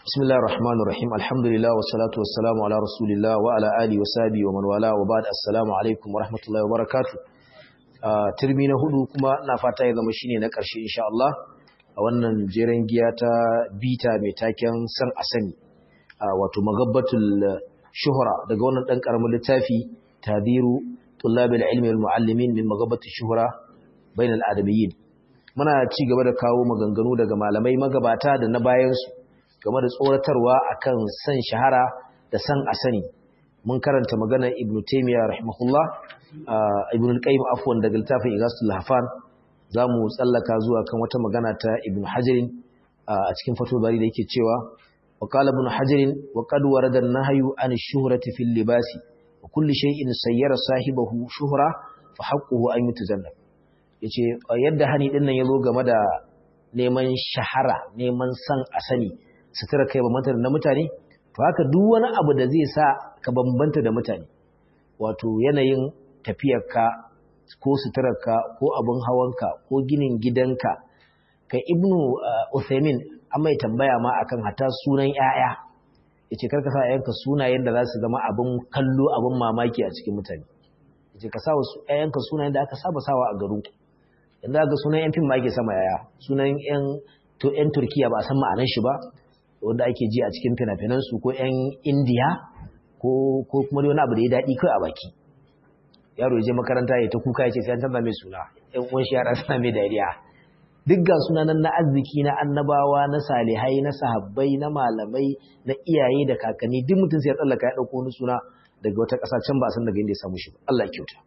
بسم الله الرحمن الرحيم الحمد لله والصلاة والسلام على رسول الله وعلى آله وصحبه ومن والاه وبعد السلام عليكم ورحمة الله وبركاته turmi na hudu kuma na fata ya zama shine na ƙarshe insha Allah a wannan jeren giya ta bita mai taken san asani wato magabbatul shuhra daga wannan dan karamin littafi tadiru tullabil ilmi wal muallimin min magabbatul shuhra bainal adamiyyin muna ci gaba da kawo maganganu daga malamai magabata da na bayan su game da tsoratarwa akan san shahara da san asani mun karanta magana ibn taymiya rahimahullah ibn al-qayyim afwan daga littafin igasul hafan zamu tsallaka zuwa kan wata magana ta ibn hajar a cikin fatul bari da yake cewa wa qala ibn hajar wa qad warada an-nahyu an ash-shuhrati fil libasi wa kulli shay'in sayyara sahibahu shuhra fa haqquhu an yutazannab yace yadda hani din nan yazo game da neman shahara neman san asani sutura kai ba mutane na mutane to haka duk wani abu da zai sa ka bambanta da mutane wato yanayin tafiyarka ko suturarka ko abin hawanka ko ginin gidanka kai ibnu uthaymin an mai tambaya ma akan hata sunan yaya yace karka sa yayanka sunayen da za su zama abin kallo abin mamaki a cikin mutane yace ka sa wasu yayanka sunayen da aka saba sawa a garu yanzu ga sunan yan fim ma ake sama yaya sunan yan to yan turkiya ba a san ma'anar shi ba wanda ake ji a cikin fina-finansu ko 'yan indiya ko kuma wani abu da ya daɗi kai a baki yaro ya je makaranta ya ta kuka ya ce sai an canza mai suna ‘yan uwan shi yara suna mai dariya duk ga sunanan na arziki na annabawa na salihai na sahabbai na malamai na iyaye da kakanni duk mutum sai ya tsallaka ya ɗauko wani suna daga wata ƙasa can ba a san daga inda ya samu shi ba Allah ya kyauta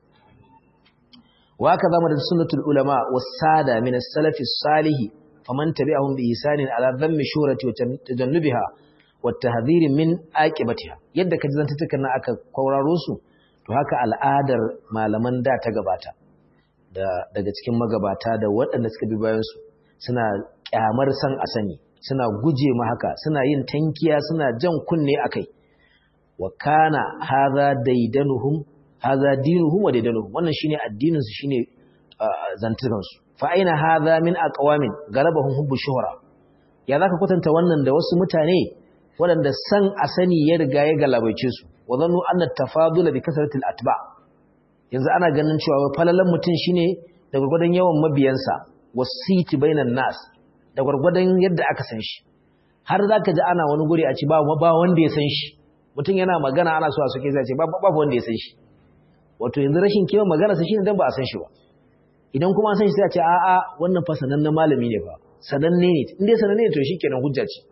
wa haka zama da sunnatul ulama wasada min as-salafi salihi faman tabi'ahum bi ihsanin ala dhammi shurati wa tajannubiha wa tahdhir min aqibatiha yadda kaji zantukan nan aka kwauraro su to haka al'adar malaman da ta gabata da daga cikin magabata da waɗanda suka bi bayan su suna kyamar san a sani suna guje ma haka suna yin tankiya suna jan kunne akai wa kana hadha daidanuhum hadha dinuhum wa daidanuhum wannan shine addinin su shine zantukan su fa'aina haza min aqwamin galabahum hubbu shuhra ya zaka kwatanta wannan da wasu mutane waɗanda san asani ya riga ya galabaice su wa zannu anna tafadula bi kasratil atba yanzu ana ganin cewa falalan mutum shine da gurgurdan yawan mabiyansa wasiti bainan nas da gurgurdan yadda aka san shi har zaka ji ana wani guri a ci ba ba wanda ya san shi mutum yana magana ana so a soke zai ce ba wanda ya san shi wato yanzu rashin kiyon magana sa shine dan ba a san shi ba idan kuma san shi sai a ce a'a wannan fa sanannen malami ne fa sananne ne in dai sananne ne to shikenan hujja ce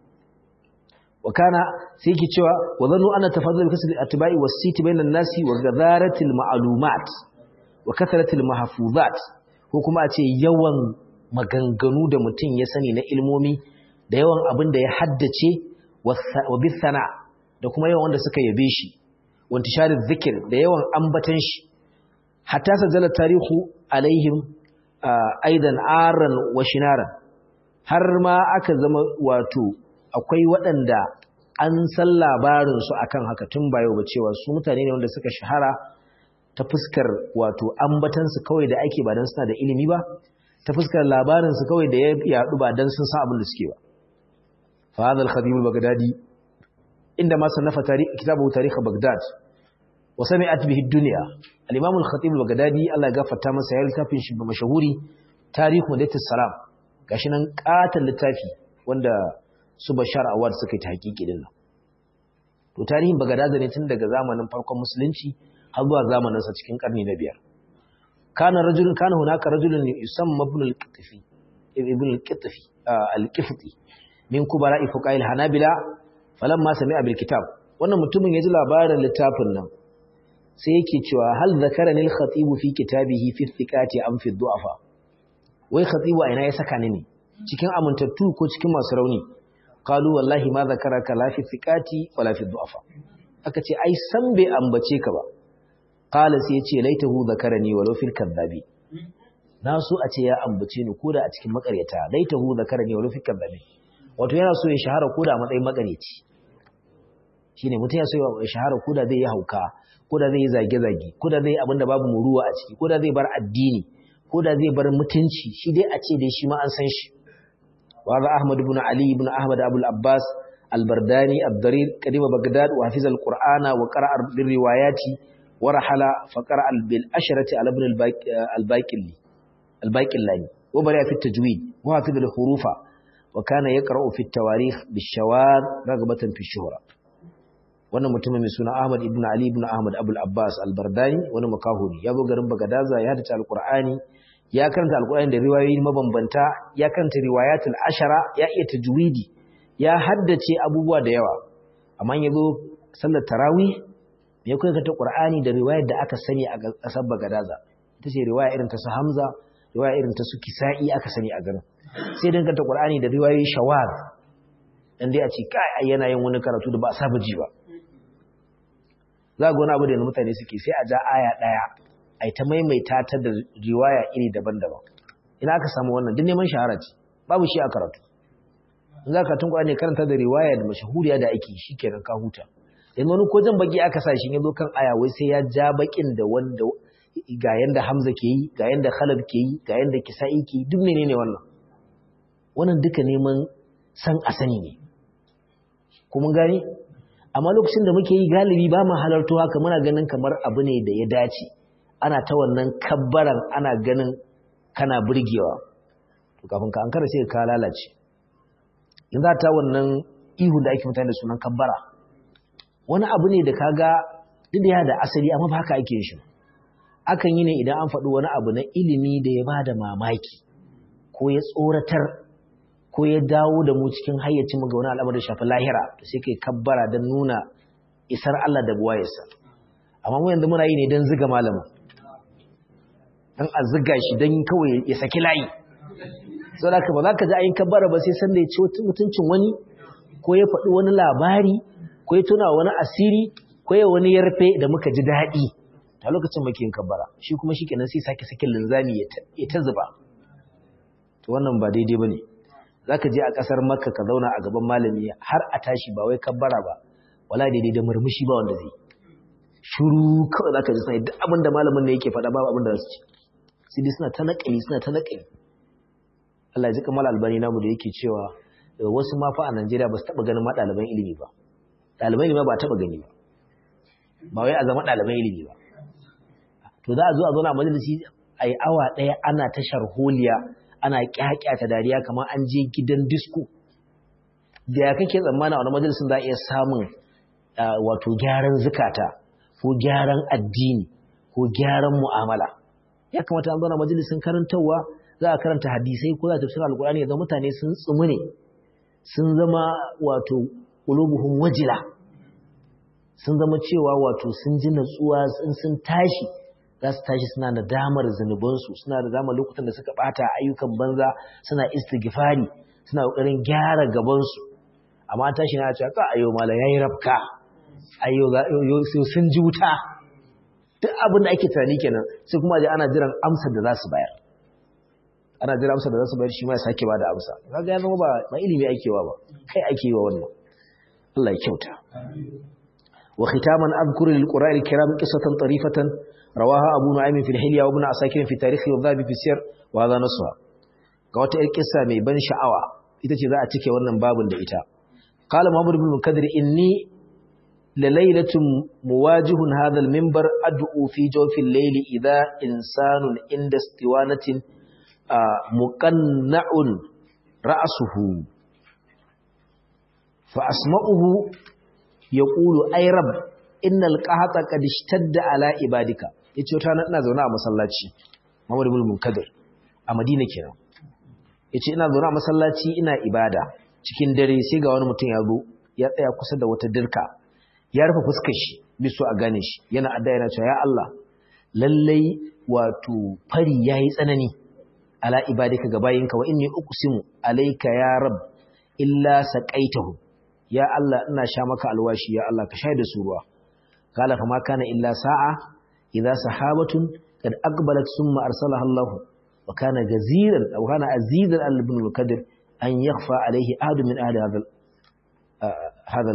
wa kana sai yake cewa wa zannu anna tafadul bi kasri atba'i was siti bainan nasi wa gadaratil ma'lumat wa kathratil mahfuzat ko kuma a ce yawan maganganu da mutum ya sani na ilmomi da yawan abin da ya haddace wa bisana da kuma yawan wanda suka yabe shi wa intisharin zikir da yawan ambatan shi hatta sajala tarihu alaihim aidan aran wa shinaran har ma aka zama wato akwai waɗanda an san labarinsu akan haka tun ba yau ba cewa su mutane ne wanda suka shahara ta fuskar wato ambatansu kawai da ake ba don suna da ilimi ba ta fuskar labarinsu kawai da ya yaɗu ba don sun san abin da suke ba fa hadha al-khatib al-baghdadi inda ma sannafa kitabu tarikh baghdad wa sami'at bihi ad-dunya al-imam al-khatib al-baghdadi Allah ya gafarta masa ya littafin shi mashahuri tarihu madatus salam gashi nan katan littafi wanda su bashar awad suka yi tahqiqi din nan to tarihin baghdad ne tun daga zamanin farkon musulunci har zuwa zamanin sa cikin karni na biyar kana rajulun kana hunaka rajulun yusamma ibn al-qitfi ibn al-qitfi al-qifti min kubara fuqail hanabila falamma sami'a bil kitab wannan mutumin ya ji labarin littafin nan sai yake cewa hal zakarani al-khatib fi kitabihi fi thiqati am fi du'afa wai khatibu ina ya saka ni ne cikin amintattu ko cikin masu rauni qalu wallahi ma zakaraka la fi thiqati wala fi du'afa aka ce ai san bai ambace ka ba qala sai yace laitahu zakarani walau fil kadhabi na so a ce ya ambace ni koda a cikin makaryata laitahu zakarani walau fil kadhabi wato yana so ya shahara koda a matsayin makaryaci shine mutum ya so ya shahara koda zai yi hauka ko da zai yi zage-zage ko da zai yi abinda babu muruwa a ciki ko da zai bar addini ko da zai bar mutunci shi dai a ce dai shi ma an san shi wa za ahmad ibn ali ibn ahmad abul abbas albardani abdarir qadima bagdad wa hafiz alqur'ana wa qara'a bil riwayati wa rahala fa qara'a bil asharati ala ibn al-baqili al-baqillani wa bari fi tajwid wa hafiz al-hurufa wa kana yaqra'u fi at-tawarikh bish-shawar ragbatan fi shuhra wannan mutumin mai suna Ahmad ibn Ali ibn Ahmad Abul Abbas al-Bardani wani makahuri ya zo garin Bagadaza ya hadace al-Qur'ani ya karanta al-Qur'ani da riwayoyi mabambanta ya karanta riwayatul ashara ya iya tajwidi ya haddace abubuwa da yawa amma ya zo sallar tarawih me ya karanta Qur'ani da riwayar da aka sani a kasar Bagadaza ita ce riwaya irin ta su Hamza riwaya irin ta su Kisa'i aka sani a garin sai dan karanta Qur'ani da riwayoyi shawar dan dai a ce kai yana yin wani karatu da ba a saba ji ba za ga wani abu da mutane suke sai a ja aya ɗaya a ta maimaita ta da riwaya iri daban-daban ina aka samu wannan duk neman shahara ce babu shi a karatu in za ka tun ne karanta da riwaya da mashahuriya da ake shi kenan ka huta yanzu wani ko jan baki aka sa shi yanzu kan aya wai sai ya ja bakin da wanda ga yanda Hamza ke yi ga yanda Khalid ke yi ga yanda Kisa'i ke yi duk menene wannan wannan duka neman san a sani ne kuma gani amma lokacin da muke yi galibi ba mu halarto haka muna ganin kamar abu ne da ya dace ana ta wannan kabbaran ana ganin kana burgewa to kafin ka ankara sai ka lalace in za ta wannan ihu da ake mutane da sunan kabbara wani abu ne da kaga duk da ya da asali amma ba haka ake yin shi akan yi ne idan an faɗi wani abu na ilimi da ya bada mamaki ko ya tsoratar ko ya dawo da mu cikin hayyacin ga wani al'amar da shafi lahira to sai kai kabbara don nuna isar Allah da buwayarsa amma mu yanzu muna yi ne don ziga malamin don a ziga shi don kawai ya saki layi sau da ba za ka ji ayin kabbara ba sai san da ya ci mutuncin wani ko ya faɗi wani labari ko ya tuna wani asiri ko ya wani yarfe da muka ji daɗi a lokacin muke yin kabbara shi kuma shi kenan sai sake sakin linzami ya ta zuba to wannan ba daidai ba ne za ka je a ƙasar makka ka zauna a gaban malami har a tashi ba wai kabbara ba wala daidai da murmushi ba wanda zai shuru kawai za ka ji sai duk abin da malamin ne yake faɗa babu abin da za su ci sai dai suna ta naƙali suna ta naƙali Allah ya ji kamar albani namu da yake cewa wasu ma fa a Najeriya ba su taɓa ganin ma ɗaliban ilimi ba ɗaliban ilimi ba a taɓa gani ba ba wai a zama ɗaliban ilimi ba to za a zo a zauna a majalisi a yi awa ɗaya ana ta sharholiya ana kyakyata dariya kamar an je gidan disko da ya kake tsammana a wani majalisun za a iya samun wato gyaran zukata ko gyaran addini ko gyaran mu'amala ya kamata an zauna majalisun karantarwa za a karanta hadisai ko za a tafsir alkurani ya zama mutane sun tsumu ne sun zama wato qulubuhum wajila sun zama cewa wato sun ji natsuwa sun tashi za su tashi suna da damar zunubansu suna da damar lokutan da suka bata ayyukan banza suna istighfari suna kokarin gyara gabansu amma tashi na cewa ka ayo mala yayi rafka ayo sai sun ji wuta duk abin da ake tunani kenan sai kuma je ana jiran amsar da za su bayar ana jiran amsar da za su bayar shi ma ya sake ba da amsa kaga ya zama ba ba ilimi ake wa ba kai ake wa wannan Allah ya kyauta wa khitaman adhkuru lil qur'ani kiram qissatan tarifatan rawaha abu nu'aym fi al-hilya wa ibn asakir fi tarikh wa dhabi fi sir wa hadha naswa ga wata yar kissa mai ban sha'awa ita ce za a cike wannan babun da ita qala muhammad ibn mukadir inni la laylatun muwajihun hadha al-minbar ad'u fi jawfi al-layli idha insanun inda istiwanatin muqanna'un ra'suhu fa asma'uhu yaqulu ay rabb innal qahata qad ishtadda ala ibadika yace wata nan ina zaune a masallaci Muhammad ibn Munkadir a Madina kenan yace ina zaune a masallaci ina ibada cikin dare sai ga wani mutum ya zo ya tsaya kusa da wata dirka ya rufe fuskar shi biso a gane shi yana adda yana cewa ya Allah lallai wato fari yayi tsanani ala ibadika ga bayinka wa inni uqsimu alayka ya rab illa saqaitahu ya Allah ina sha maka alwashi ya Allah ka shaida su ruwa قال فما كان إلا ساعة إذا سحابة قد أقبلت ثم أرسلها الله وكان جزيرا أو كان عزيزا على ابن القدر أن يخفى عليه أحد من أهل هذا آه هذا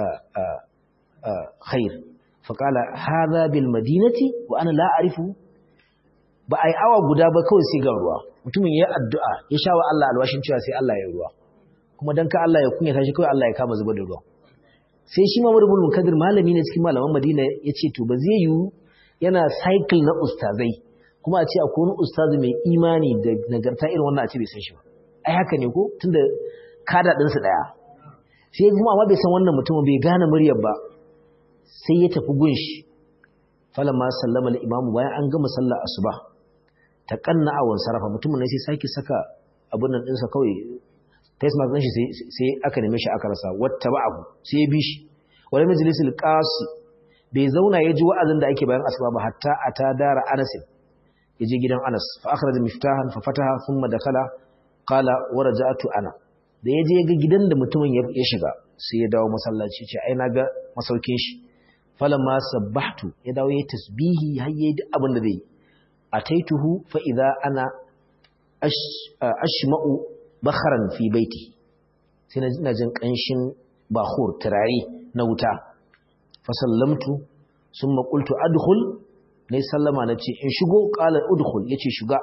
الخير فقال هذا بالمدينة وأنا لا أعرفه ba a yi awa guda ba kawai sai ga ruwa mutumin ya addu'a ya sha wa Allah alwashin cewa sai Allah ya ruwa kuma dan ka Allah ya kunyata shi kawai Allah ya kama zubar da ruwa sai shi Muhammad ibn Munkadir malami ne cikin malaman Madina yace to ba zai yiwu yana cycle na ustazai kuma a ce akwai wani ustazi mai imani da nagarta irin wannan a ce bai san shi ba ai haka ne ko tunda kada din su daya sai kuma amma bai san wannan mutumin bai gane muryar ba sai ya tafi gunshi falamma sallama al-imamu bayan an gama sallar asuba ta kanna awon sarafa mutumin ne sai sake saka abun nan dinsa kawai face mask din shi sai aka neme shi aka rasa wata ba abu sai ya bi shi wani majalisul qasi bai zauna ya ji wa'azin da ake bayan asuba ba hatta ata dara Anas ya je gidan Anas fa akhraja miftahan fa fataha thumma dakala qala wa raja'tu ana da ya je ga gidan da mutumin ya shiga sai ya dawo masallaci ce ai na ga masaukin shi falamma sabbahtu ya dawo ya tasbihi har yayi duk abin da zai ataituhu fa idza ana ashma'u bakharan fi baiti sai na ina jin kanshin bahur turare na wuta fa sallamtu summa qultu adkhul ne sallama nace in shigo qala udkhul yace shiga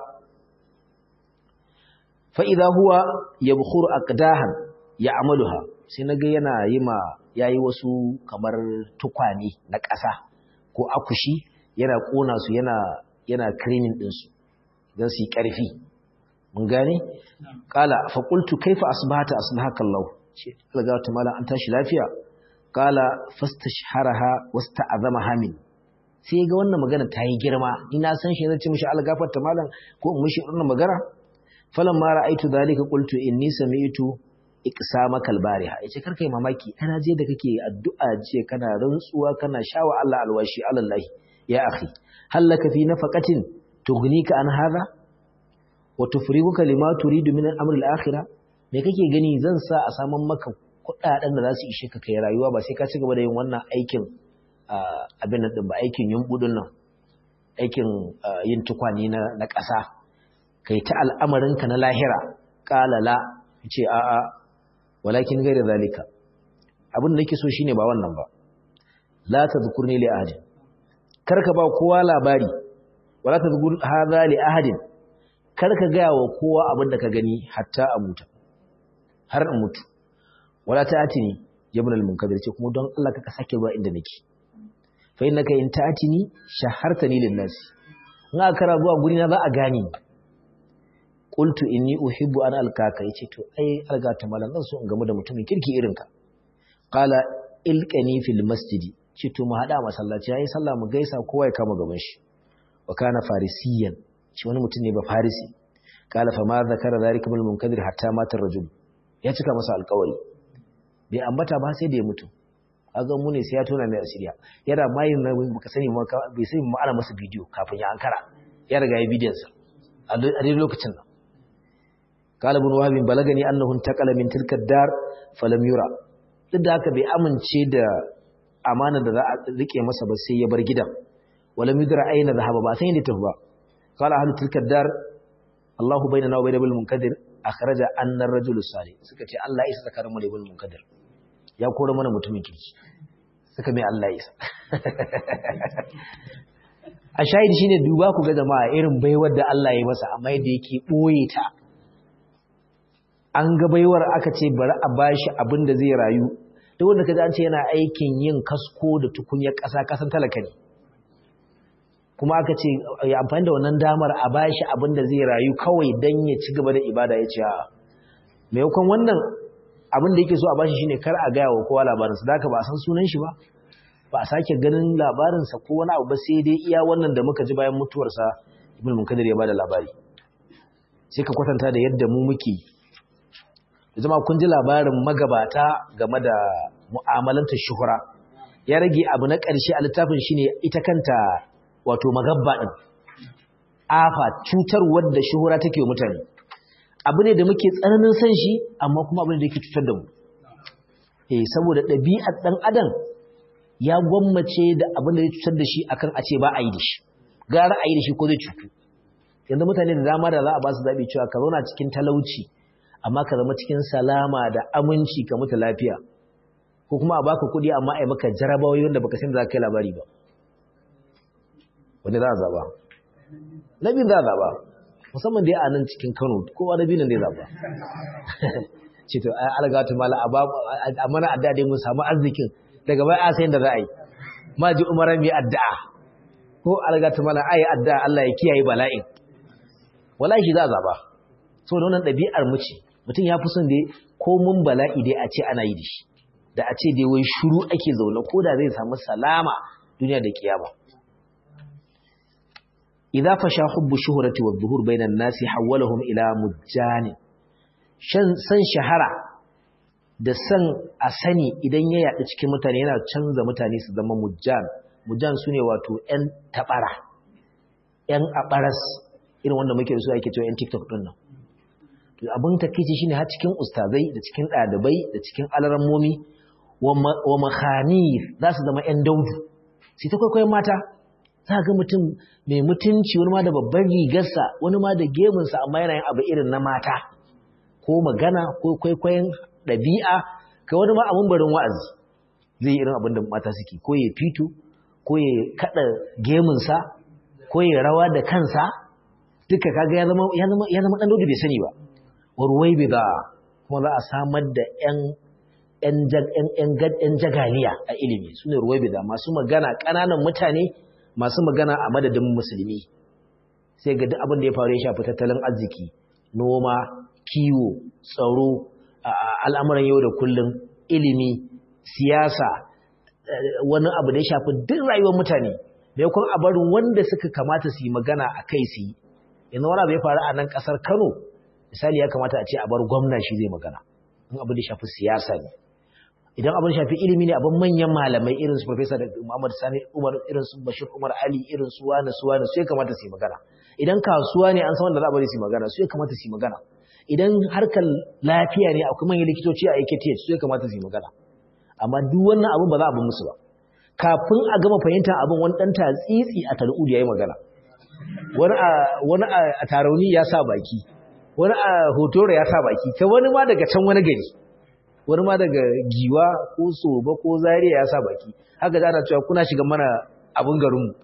fa idza huwa yabkhuru aqdahan ya'maluha sai naga yana yi ma yayi wasu kamar tukwane na ƙasa ko akushi yana kona su yana yana cleaning din su dan su yi ƙarfi mun gane qala fa qultu kaifa asbahata asbahaka Allah ce alga ta mala an tashi lafiya qala fastashharaha wasta'azamaha min sai ga wannan magana ta yi girma ni na san shi zan ce mishi algafar ta malam ko in mishi wannan magana falan ma ra'aitu dalika qultu inni sami'tu iqsamaka albariha yace kar kai mamaki ana je da kake addu'a je kana rantsuwa kana shawa Allah alwashi alallahi ya akhi halaka fi nafaqatin tughnika an hadha wa tufriguka lima turidu min al-amr al-akhirah me kake gani zan sa a saman maka kudaden da za su ishe ka kai rayuwa ba sai ka ci gaba da yin wannan aikin abin nan din ba aikin yumbudin nan aikin yin tukwani na na ƙasa kai ta al'amarinka na lahira qala la ce a a walakin gaira zalika abin da nake so shine ba wannan ba la tadhkurni li ahadin karka ba kowa labari wala tadhkur hadha li ahadin karka ga wa kowa abin da ka gani hatta a mutu har in mutu wala ta'atini ibn al-munkadir ce kuma don Allah ka sake zuwa inda nake fa innaka in ta'atini shahartani lin-nas in aka rabuwa guri na za a gane qultu inni uhibbu an alkaka yace to ai algata malan zan so in gamu da mutumin kirki irin ka qala ilqani fil masjidi ce to mu hada masallaci yayin sallah mu gaisa kowa ya kama gaban shi wa kana farisiyan shi wani mutum ne ba farisi qala fa ma zakara zalika bil munkadir hatta mata rajul ya cika masa alƙawari bai ambata ba sai da ya mutu kaga mu ne sai ya tona mai asiriya yana mayin na baka sani ma bai sani mu ana masa bidiyo kafin ya ankara ya riga ya bidiyon sa a dai lokacin nan قال ابن وهب بلغني انه انتقل من تلك الدار فلم يرى duk da haka bai amince da amana da za a rike masa ba sai ya bar gidan walam yudra aina zahaba ba sai inda tafi ba qala ahlu tilka dar Allahu bainana wa bainal munkadir akhraja anna ar-rajul salih suka ce Allah ya isa tsakanin mu da ibn munkadir ya kore mana mutumin kirki suka mai Allah ya isa a shahidi shine duba ku ga jama'a irin baiwar da Allah ya masa amma yadda yake boye ta an ga baiwar aka ce bari a bashi abin da zai rayu duk wanda kaji an ce yana aikin yin kasko da tukunyar ƙasa kasan talaka ne kuma aka ce ya amfani da wannan damar a bashi abin da zai rayu kawai dan ya ci gaba da ibada ya ce a maimakon wannan abin da yake so a bashi shine kar a gaya wa kowa labarinsa da ba a san sunan shi ba ba a sake ganin labarinsa ko wani abu ba sai dai iya wannan da muka ji bayan mutuwarsa ibn munkadir ya bada labari sai ka kwatanta da yadda mu muke zama kun ji labarin magabata game da mu'amalantar shuhura ya rage abu na ƙarshe a littafin shine ita kanta wato magabba din afa cutar wadda shuhura take wa mutane abu ne da muke tsananin san shi amma kuma abu ne da yake cutar da mu eh saboda ɗabi'ar ɗan adam ya gwammace da abin da ya cutar da shi akan a ce ba a yi da shi gara a yi da shi ko zai cutu yanzu mutane da dama da za a ba su zaɓi cewa ka zauna cikin talauci amma ka zama cikin salama da aminci ka mutu lafiya ko kuma a baka kuɗi amma a yi maka jarabawoyi wanda baka san za ka yi labari ba wanda za a zaba na biyu za a zaba musamman dai a nan cikin kano kowa na biyu nan dai zaba ce to ai algatu mala a mana addu'a dai mun samu arzikin daga bai a sai da za a yi ma ji umara mai addu'a ko algatu mala ai addu'a Allah ya kiyaye bala'in wallahi za a zaba so da wannan ɗabi'ar mu ce mutum ya fi son dai ko mun bala'i dai a ce ana yi da shi da a ce dai wai shuru ake zaune ko da zai samu salama duniya da kiyama idza fasha hubbu shuhrati wa dhuhur bainan nasi hawwalahum ila mujjani shan san shahara da san a sani idan ya yaɗu cikin mutane yana canza mutane su zama mujjan mujjan sune wato ƴan tabara ƴan abaras irin wanda muke da su ake cewa ƴan TikTok din nan to abin takeici shine har cikin ustazai da cikin ɗalibai da cikin alarammomi wa makhanir za su zama ƴan daudu sai ta kwaikwayon mata za ga mutum mai mutunci wani ma da babban rigarsa wani ma da gemunsa amma yana yin abu irin na mata ko magana ko kwaikwayon ɗabi'a kai wani ma abin barin wa'azi zai yi irin abin da mata suke ko ya fito ko ya kaɗa gemunsa ko ya rawa da kansa duka kaga ya zama ya zama ya zama dan daudu bai sani ba warwai bi da kuma za a samar da ƴan ƴan jagaliya a ilimi sune ruwai bi da masu magana ƙananan mutane masu magana a madadin musulmi sai ga duk abin da ya faru ya shafi tattalin arziki noma kiwo tsaro al'amuran yau da kullum ilimi siyasa wani abu da ya shafi duk rayuwar mutane da kun a barin wanda suka kamata su yi magana a kai su yi yanzu wani abu ya faru a nan kasar kano misali ya kamata a ce a bar gwamna shi zai magana in abu da shafi siyasa ne idan abin shafi ilimi ne abin manyan malamai irin su Professor Muhammad Sani Umar irin su Bashir Umar Ali irin su wani su wani su ya kamata su yi magana idan kasuwa ne an san wanda za a bari su yi magana su ya kamata su yi magana idan harkar lafiya ne akwai manyan likitoci a AKTH su ya kamata su yi magana amma duk wannan abin ba za a bi musu ba kafin a gama fahimtar abin wani dan tatsitsi a tal'ud ya yi magana wani a wani a tarauni ya sa baki wani a hotoro ya sa baki ta wani ma daga can wani gari wani ma daga giwa ko soba ko zariya ya sa baki haka da ana cewa kuna shiga mana abin garinmu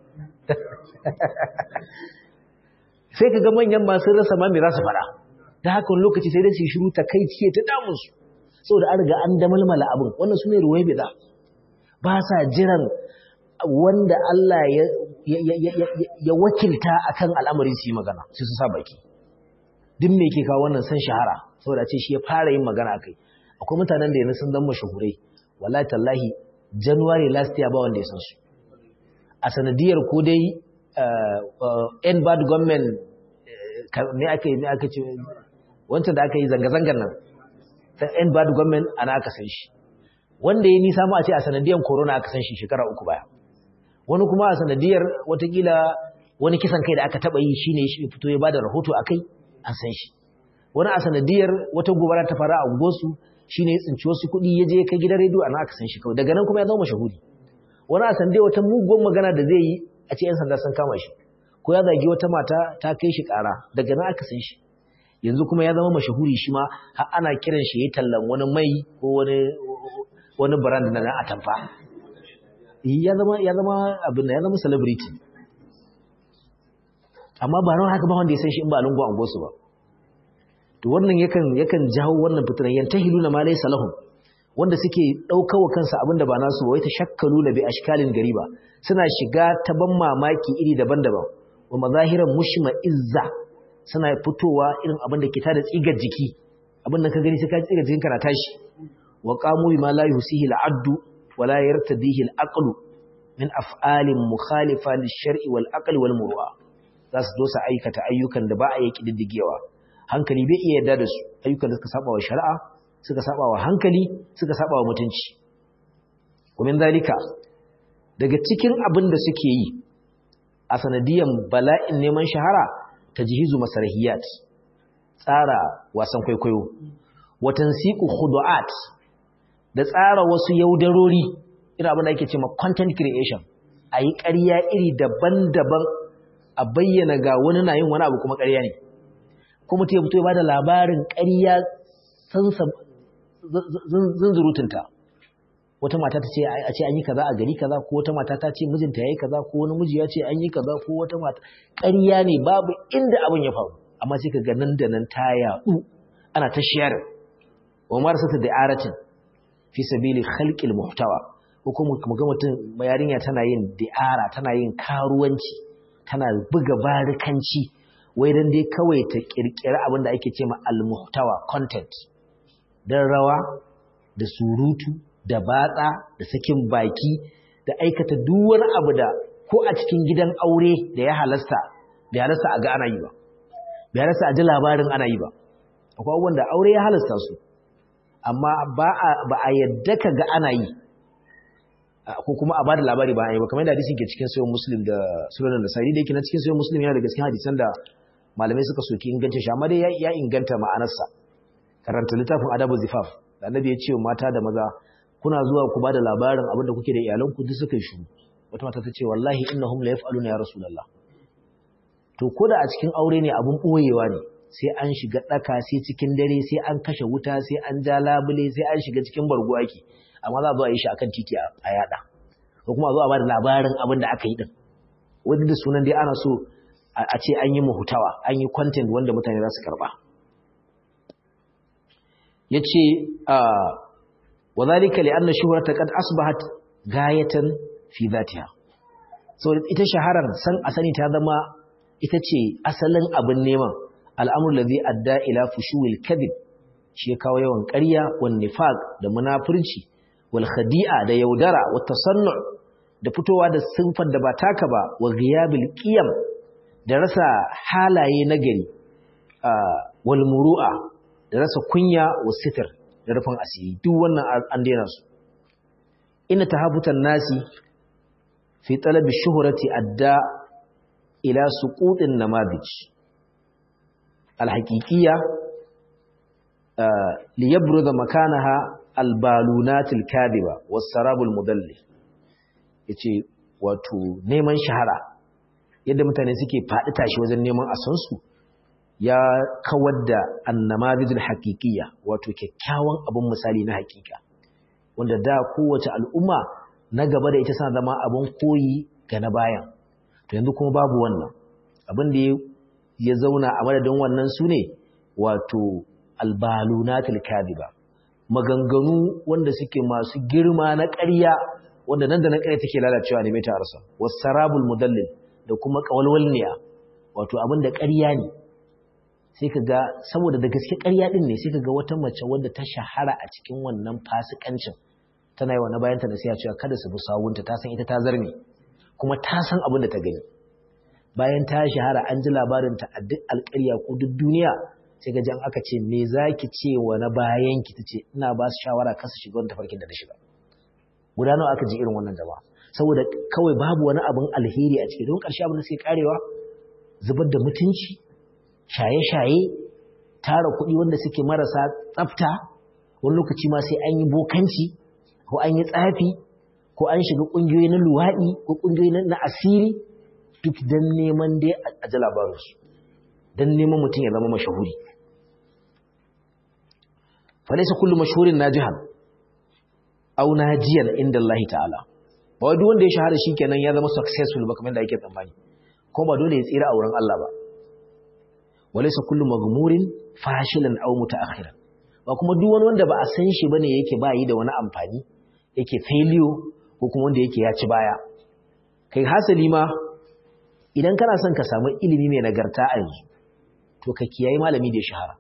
sai ka ga manyan masu rasa ma mai za su fara da haka wani lokaci sai dai su shiru ta kai ciye ta damunsu saboda an riga an damalmala abin wannan su ne ruwai bida ba sa jiran wanda Allah ya wakilta akan al'amarin su yi magana sai su sa baki duk me ke kawo wannan san shahara saboda ce shi ya fara yin magana akai akwai mutanen da yanzu sun zama mashahurai wallahi tallahi january last year ba wanda ya san su a sanadiyar ko dai end bad government ne aka yi ne aka ce wancan da aka yi zanga-zangar nan ta end bad government ana aka san shi wanda ya nisa mu a ce a sanadiyar corona aka san shi shekara uku baya wani kuma a sanadiyar watakila wani kisan kai da aka taba yi shine shi fito ya bada rahoto akai an san shi wani a sanadiyar wata gobara ta fara a unguwarsu shi ne ya tsinci wasu kuɗi ya je ya kai gidan rediyo ana aka san shi kawai daga nan kuma ya zama mashahuri wani a sanadiyar wata mugun magana da zai yi a ce 'yan sanda sun kama shi ko ya zagi wata mata ta kai shi ƙara daga nan aka san shi yanzu kuma ya zama mashahuri shi ma har ana kiran shi ya tallan wani mai ko wani wani brand na nan atamfa ya zama ya zama abin ya zama celebrity amma ba ran haka ba wanda ya san shi in ba lungu an gosu ba to wannan yakan yakan jawo wannan fitinan yantahiluna ma laysa lahum wanda suke daukawa kansa abinda ba nasu ba wai ta shakkalu la bi ashkalin gariba suna shiga ta ban mamaki iri daban-daban wa mazahiran mushma izza suna fitowa irin abin da ke tada tsigar jiki abin da ka gani sai ka tsigar jikinka na tashi wa qamu bima la yusihi al-addu wa la yartadihi al-aqlu min af'alin mukhalifa lish-shar'i wal-aqli wal-murwa za su zo su aikata ayyukan da ba a yi kididdigewa hankali bai iya yarda da su ayyukan da suka saba wa shari'a suka saba wa hankali suka saba wa mutunci kuma zalika daga cikin abin da suke yi a sanadiyan bala'in neman shahara tajhizu masarhiyat tsara wasan kwaikwayo wa tansiqu khudu'at da tsara wasu yaudarori irin abin da ake cewa content creation ayi ƙarya iri daban-daban a bayyana ga wani na yin wani abu kuma ƙarya ne kuma ta fito ya bada labarin ƙarya sansa zunzurutunta wata mata ta ce a ce an yi kaza a gari kaza ko wata mata ta ce mijinta yayi kaza ko wani miji ya ce an yi kaza ko wata mata ƙarya ne babu inda abin ya faru amma sai ka ga nan da nan ta yaɗu ana ta share wa marsata da'aratin fi sabili khalqil muhtawa ko kuma ga mutum yarinya tana yin da'ara tana yin karuwanci tana buga barikanci wai dan dai kawai ta kirkira abin da ake cewa al-muhtawa content dan rawa da surutu da batsa da sakin baki da aikata duk wani abu da ko a cikin gidan aure da ya halasta bai halasta a ga ana yi ba bai halasta a ji labarin ana yi ba akwai abubuwan da aure ya halasta su amma ba a yadda ka ga ana yi ko kuma a bada labari ba a yi ba kamar da hadisin ke cikin sayon muslim da sunan da sari da yake na cikin sayon muslim yana da gaskiya hadisan da malamai suka soki inganta shi amma dai ya inganta ma'anarsa karanta littafin adabu zifaf da annabi ya ce mata da maza kuna zuwa ku bada labarin abin da kuke da iyalanku duk suka yi shuru wata mata ta ce wallahi innahum la yaf'aluna ya rasulullah to ko da a cikin aure ne abun boyewa ne sai an shiga daka sai cikin dare sai an kashe wuta sai an ja labule sai an shiga cikin bargo ake amma za a zo a yi shi akan titi a yada ko kuma a zo a bada labarin abin da aka yi din wanda da sunan dai ana so a ce an yi mahutawa an yi content wanda mutane za su karba yace wa zalika li anna shuhrata qad asbahat gayatan fi dhatiha so ita shaharar san asani ta zama ita ce asalin abin neman al'amur ladhi adda ila fushuwil kadhib shi kawo yawan ƙarya wan nifaq da munafurci wal khadi'a da yaudara wa tasannu da fitowa da sinfar da ba taka ba wa ghiyabil qiyam da rasa halaye nagari wal muru'a da rasa kunya wa sitir da rufin asiri duk wannan an daina su inna tahabutan nasi fi talabi shuhrati adda ila suqutin namadij alhaqiqiyya liyabruza makanaha albalunatil kadiba was-sarabul mudalli yace wato neman shahara yadda mutane suke faɗi tashi wajen neman asansu ya kawar da annamadijil haqiqiyya wato kyakkyawan abun misali na haqiqa wanda da kowace al'umma na gaba da ita sana zama abun koyi ga na bayan to yanzu kuma babu wannan abin da ya zauna a madadin wannan su ne wato albalunatul kadiba maganganu wanda suke masu girma na ƙarya wanda nan da nan ƙarya take lalacewa ne mai tarasa wasarabul mudallil da kuma qawalwalniya wato abin da ƙarya ne sai ka ga saboda da gaske ƙarya din ne sai ka ga wata mace wanda ta shahara a cikin wannan fasikancin tana yi wa na bayanta da sai cewa kada su bi sawunta ta san ita ta zarme kuma ta san abin da ta gani bayan ta shahara an ji labarinta a duk alƙarya ko duk duniya sai ga jan aka ce me za ki ce wa na bayanki ta ce ina ba su shawara kasa shiga wani tafarkin da na shiga guda nawa aka ji irin wannan jama'a saboda kawai babu wani abin alheri a ciki don ƙarshe abin da suke karewa zubar da mutunci shaye-shaye tara kuɗi wanda suke marasa tsafta wani lokaci ma sai an yi bokanci ko an yi tsafi ko an shiga ƙungiyoyi na luwaɗi ko ƙungiyoyi na asiri duk don neman dai a ji labarinsu don neman mutum ya zama mashahuri falaisa kullum mashahurin na jihar au na jiyar inda Allah ta'ala ba wadda wanda ya shahara shi kenan ya zama successful ba kamar da ake tsammani ko ba dole ya tsira a wurin Allah ba walaisa kullum magmurin fashilan au mutaakhiran ba kuma duk wani wanda ba a san shi bane yake ba yi da wani amfani yake failure ko kuma wanda yake ya ci baya kai hasali ma idan kana son ka samu ilimi mai nagarta a yanzu to ka kiyaye malami da ya shahara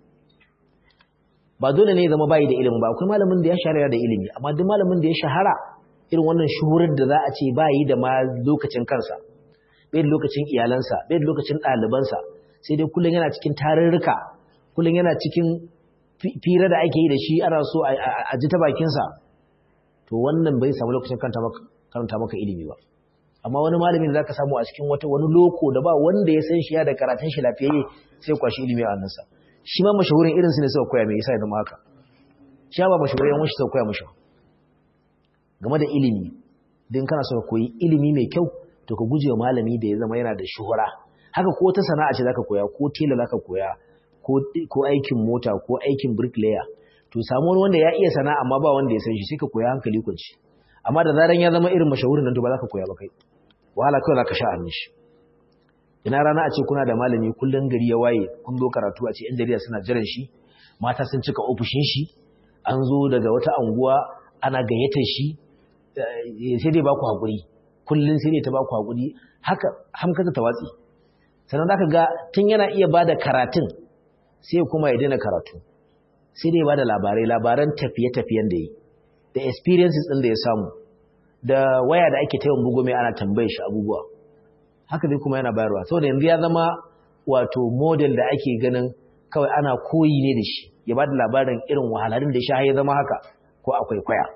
ba dole ne ya zama bayi da ilimi ba akwai malamin da ya shahara da ilimi amma duk malamin da ya shahara irin wannan shuhurar da za a ce bayi da ma lokacin kansa bai da lokacin iyalansa bai da lokacin ɗalibansa sai dai kullum yana cikin tarurruka kullum yana cikin fira da ake yi da shi ana so a ji ta bakinsa to wannan bai samu lokacin karanta maka ilimi ba amma wani malamin da zaka samu a cikin wata wani loko da ba wanda ya san shi ya da karatun shi lafiyayye sai kwashi ilimi a hannunsa shi ma mashahurin irin su ne suka koya mai yasa ya zama haka shi ba mashahurin yan shi suka koya mashi game da ilimi din kana so ka koyi ilimi mai kyau to ka guje wa malami da ya zama yana da shuhura haka ko ta sana'a ce zaka koya ko tela zaka koya ko ko aikin mota ko aikin bricklayer to samu wani wanda ya iya sana'a amma ba wanda ya san shi sai ka koya hankali kunci amma da zaran ya zama irin mashahurin nan to ba za ka koya ba kai wahala kawai za ka sha hannun shi ina rana a ce kuna da malami kullum gari ya waye kun zo karatu a ce yan jarida suna jiran shi mata sun cika ofishin shi an zo daga wata anguwa ana gayyata shi sai dai ba ku haƙuri kullum sai dai ta ba ku haƙuri haka hamkata ta watsi sannan zaka ga tun yana iya ba da karatun sai kuma ya daina karatu sai dai ba da labarai labaran tafiye-tafiyen da yi da experiences ɗin da ya samu da waya da ake taimakon bugu mai ana tambaye shi abubuwa haka dai kuma yana bayarwa saboda yanzu ya zama wato model da ake ganin kawai ana koyi ne da shi ya ba da labarin irin wahalarun da shi ya zama haka ko akwai kwaya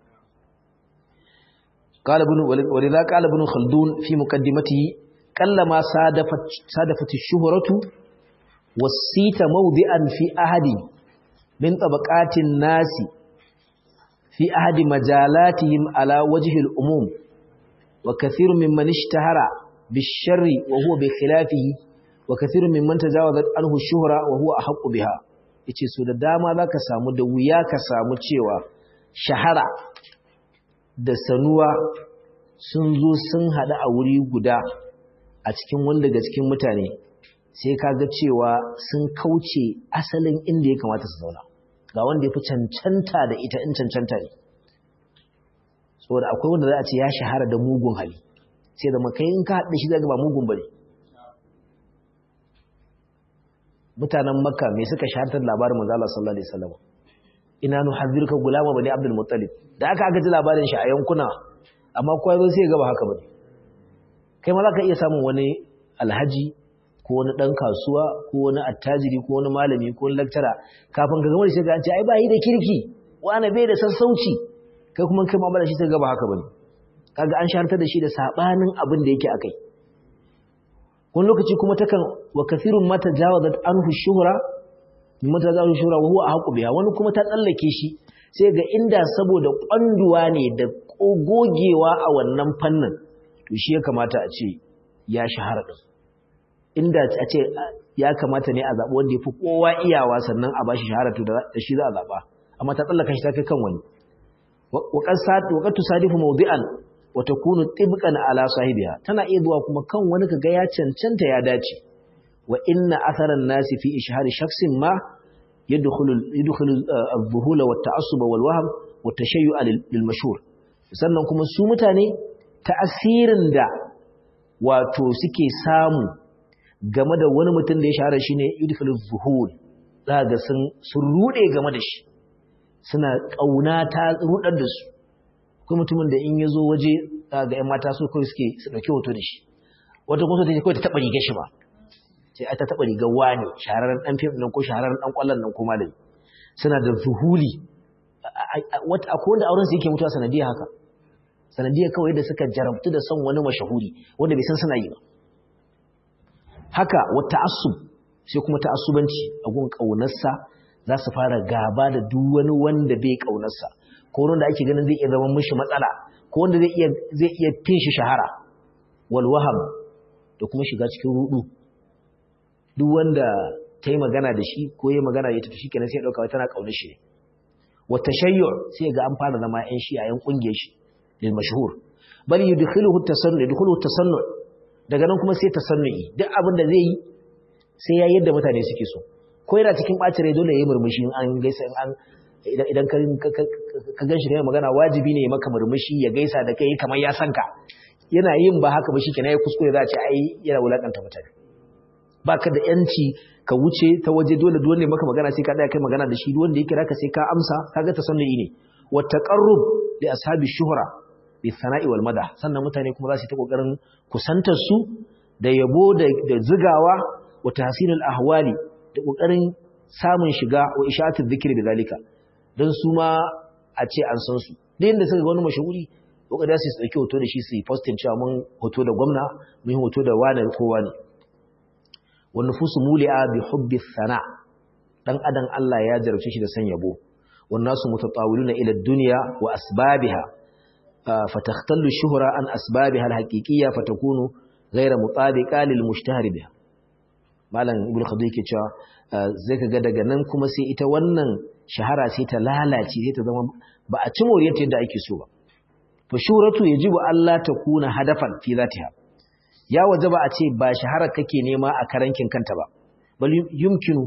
قال ابن ولذا قال ابن خلدون في مقدمته قلما صادفت صادفت الشهرة والسيت موضعا في أحد من طبقات الناس في أحد مجالاتهم على وجه الأموم وكثير ممن اشتهر بالشر وهو بخلافه وكثير ممن تجاوزت عنه الشهرة وهو أحق بها yace so da dama zaka samu da wuya ka samu cewa shahara da sanuwa sun zo sun haɗu a wuri guda a cikin wanda daga cikin mutane sai ka ga cewa sun kauce asalin inda ya kamata su zauna ga wanda ya fi cancanta da ita in cancanta ne saboda akwai wanda za a ce ya shahara da mugun hali sai da makai in ka haɗe shi zaga ba mugun bane mutanen makka me suka shahartar labarin manzo Allah sallallahu alaihi wasallam ina nu hazirka gulama bane abdul muttalib da aka aka ji labarin shi a yankuna amma kowa zo sai ya gaba haka bane kai ma zaka iya samun wani alhaji ko wani dan kasuwa ko wani attajiri ko wani malami ko wani lecturer kafin ka gama da shi ga an ce ai ba yi da kirki wani bai da sassauci kai kuma kai ma shi sai gaba haka bane kaga an shahartar da shi da sabanin abin da yake akai wani lokaci kuma takan wa kathirun mata jawazat anhu shuhra mata za su shura wa huwa ahqu biha wani kuma ta tsallake shi sai ga inda saboda kwanduwa ne da gogewa a wannan fannin to shi ya kamata a ce ya shahara din inda a ce ya kamata ne a zaɓi wanda ya fi kowa iyawa sannan a bashi shahara to da shi za a zaɓa amma ta tsallaka shi ta kai kan wani waƙar tusadifu mawdi'an wa takunu tibqan ala sahibiha tana iya zuwa kuma kan wani kaga ya cancanta ya dace wa inna atharan nasi fi ishhari shakhsin ma yadkhulu yadkhulu adh-dhuhul wa at-ta'assub wal wahm wa at-tashayyu'a lil mashhur sannan kuma su mutane ta'asirin da wato suke samu game da wani mutum da ya shahara shine yadkhulu adh-dhuhul zaka sun sun rude game da shi suna kauna ta rudar da su akwai mutumin da in yazo waje ga ƴan mata su kai suke su dauki hoto da shi wata kuma take kawai ta taba rigar shi ba sai ai ta taba rigar wani shahararren dan fim nan ko shahararren dan kwallon nan ko malami suna da zuhuli wata akwai wanda auren su yake mutuwa sanadiyar haka sanadiyar kawai da suka jarabtu da son wani mashahuri wanda bai san suna yi ba haka wata asub sai kuma ta asubanci a gun kaunarsa za su fara gaba da duk wani wanda bai kaunarsa ko wanda ake ganin zai iya zama mishi matsala ko wanda zai iya zai iya fin shi shahara wal waham da kuma shiga cikin rudu duk wanda ta yi magana da shi ko yi magana da ita to shikenan sai ya dauka tana kaunar shi wa tashayyu sai ga an fara zama yan shi a yan kungiyar shi lil mashhur bal yudkhiluhu tasannu yudkhiluhu tasannu daga nan kuma sai tasannu'i duk abin da zai yi sai ya yadda mutane suke so ko yana cikin ɓacin rai dole ya yi murmushi an gaisa an idan ka gan shi ne magana wajibi ne maka murmushi ya gaisa da kai kamar ya san ka yana yin ba haka ba shi kenan ya kuskure za a ce ai yana wulakanta mutane ba ka da yanci ka wuce ta waje dole dole ne maka magana sai ka daya kai magana da shi wanda ya kira ka sai ka amsa kaga ta sannan ne wa taqarrub li ashabi shuhra bi sana'i wal madah sannan mutane kuma za su yi ta kokarin kusantar su da yabo da zigawa wa tahsinul ahwali da ƙoƙarin samun shiga wa ishatul zikir da zalika don su ma a ce an san su da yadda suka ga wani mashahuri ƙoƙari su ɗauki hoto da shi su yi postin cewa mun hoto da gwamna mun yi hoto da wane ko wane wani fusu muli'a bi hubbi sana dan adam Allah ya jarabce shi da san yabo wannan su mutatawiluna ila dunya wa asbabiha fatakhtallu shuhra an asbabiha alhaqiqiyya fatakunu ghayra mutabiqa lil mushtahar biha malam ibn khadu yake cewa zai ka ga daga nan kuma sai ita wannan shahara sai ta lalace sai ta zama ba a ci moriyarta yadda ake so ba fa shuratu yajibu Allah ta kuna hadafan fi zatiha ya wajaba a ce ba shahara kake nema a karankin kanta ba bal yumkinu